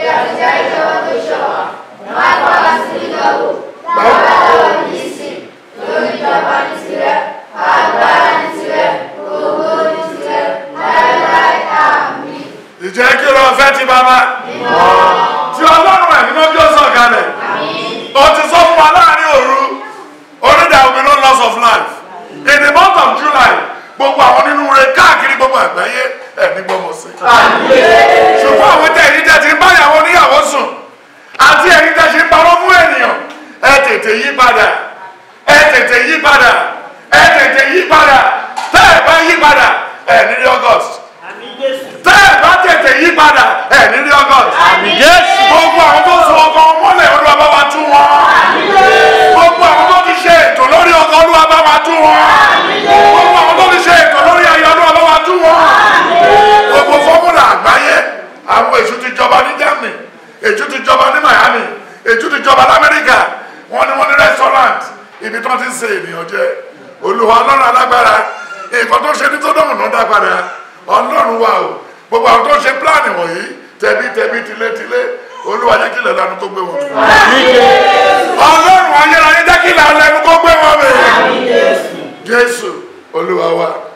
ìjẹ́ kí ló fẹ́ ti bàbá tí ọlọ́run ẹ̀mí ló jó sọ̀kalẹ̀ ó ti sọ fún wa láàrin òru onídàá omi no loss of life in the month of July gbogbo àwọn nínú rẹ káàkiri gbogbo àgbáyé ẹ̀mí gbọ́mọ sí. ṣùgbọ́n àwọn tẹ̀ ẹ̀yin tẹ̀ ti ń báyàwó oníyàwó sùn àti ẹ̀yin tẹ̀ ṣe ń parọ́ fún ènìyàn ẹ tètè yí padà ẹ tètè yí padà ẹ tètè yí padà tẹ́ ẹ bá yí padà ẹ ní rí August tẹ́ ẹ bá tètè yí padà ẹ ní rí August gbogbo àwọn tó so ọkọ mọ́lẹ̀ olúwa bá wa tú wọn gbogbo àwọn tó ti ṣe ètò lórí ọkọ olúwa bá wa tú wọn gbogbo àwọn tó ti ṣe ètò lórí ayé olúwa bá wa tú wọn gbogbo fọ́múlà àgbáyé àwọn èṣù ti jọba ní Germany èṣù ti jọba ní Miami èṣù ti jọba lamẹ́ríkà wọ́n ní wọ́n ní restaurant ibi tí wọ́n ti ń ṣe ènìyàn jẹ olúwa ọlọ́run alágbára nǹkan tó ṣe ní tó dọ̀mù náà dá padà ọlọ́run wa o gbogbo àwọn tó ṣe pílánì wọ̀nyí tẹ̀bí tẹ̀bí tilétilé olúwa jẹ́ kí ilẹ̀ lanu kó gbé wọn. ọlọ́run ayérayé jẹ́ kí ilẹ̀ lanu kó gbé wọn bẹ̀. jésù olúwa wa.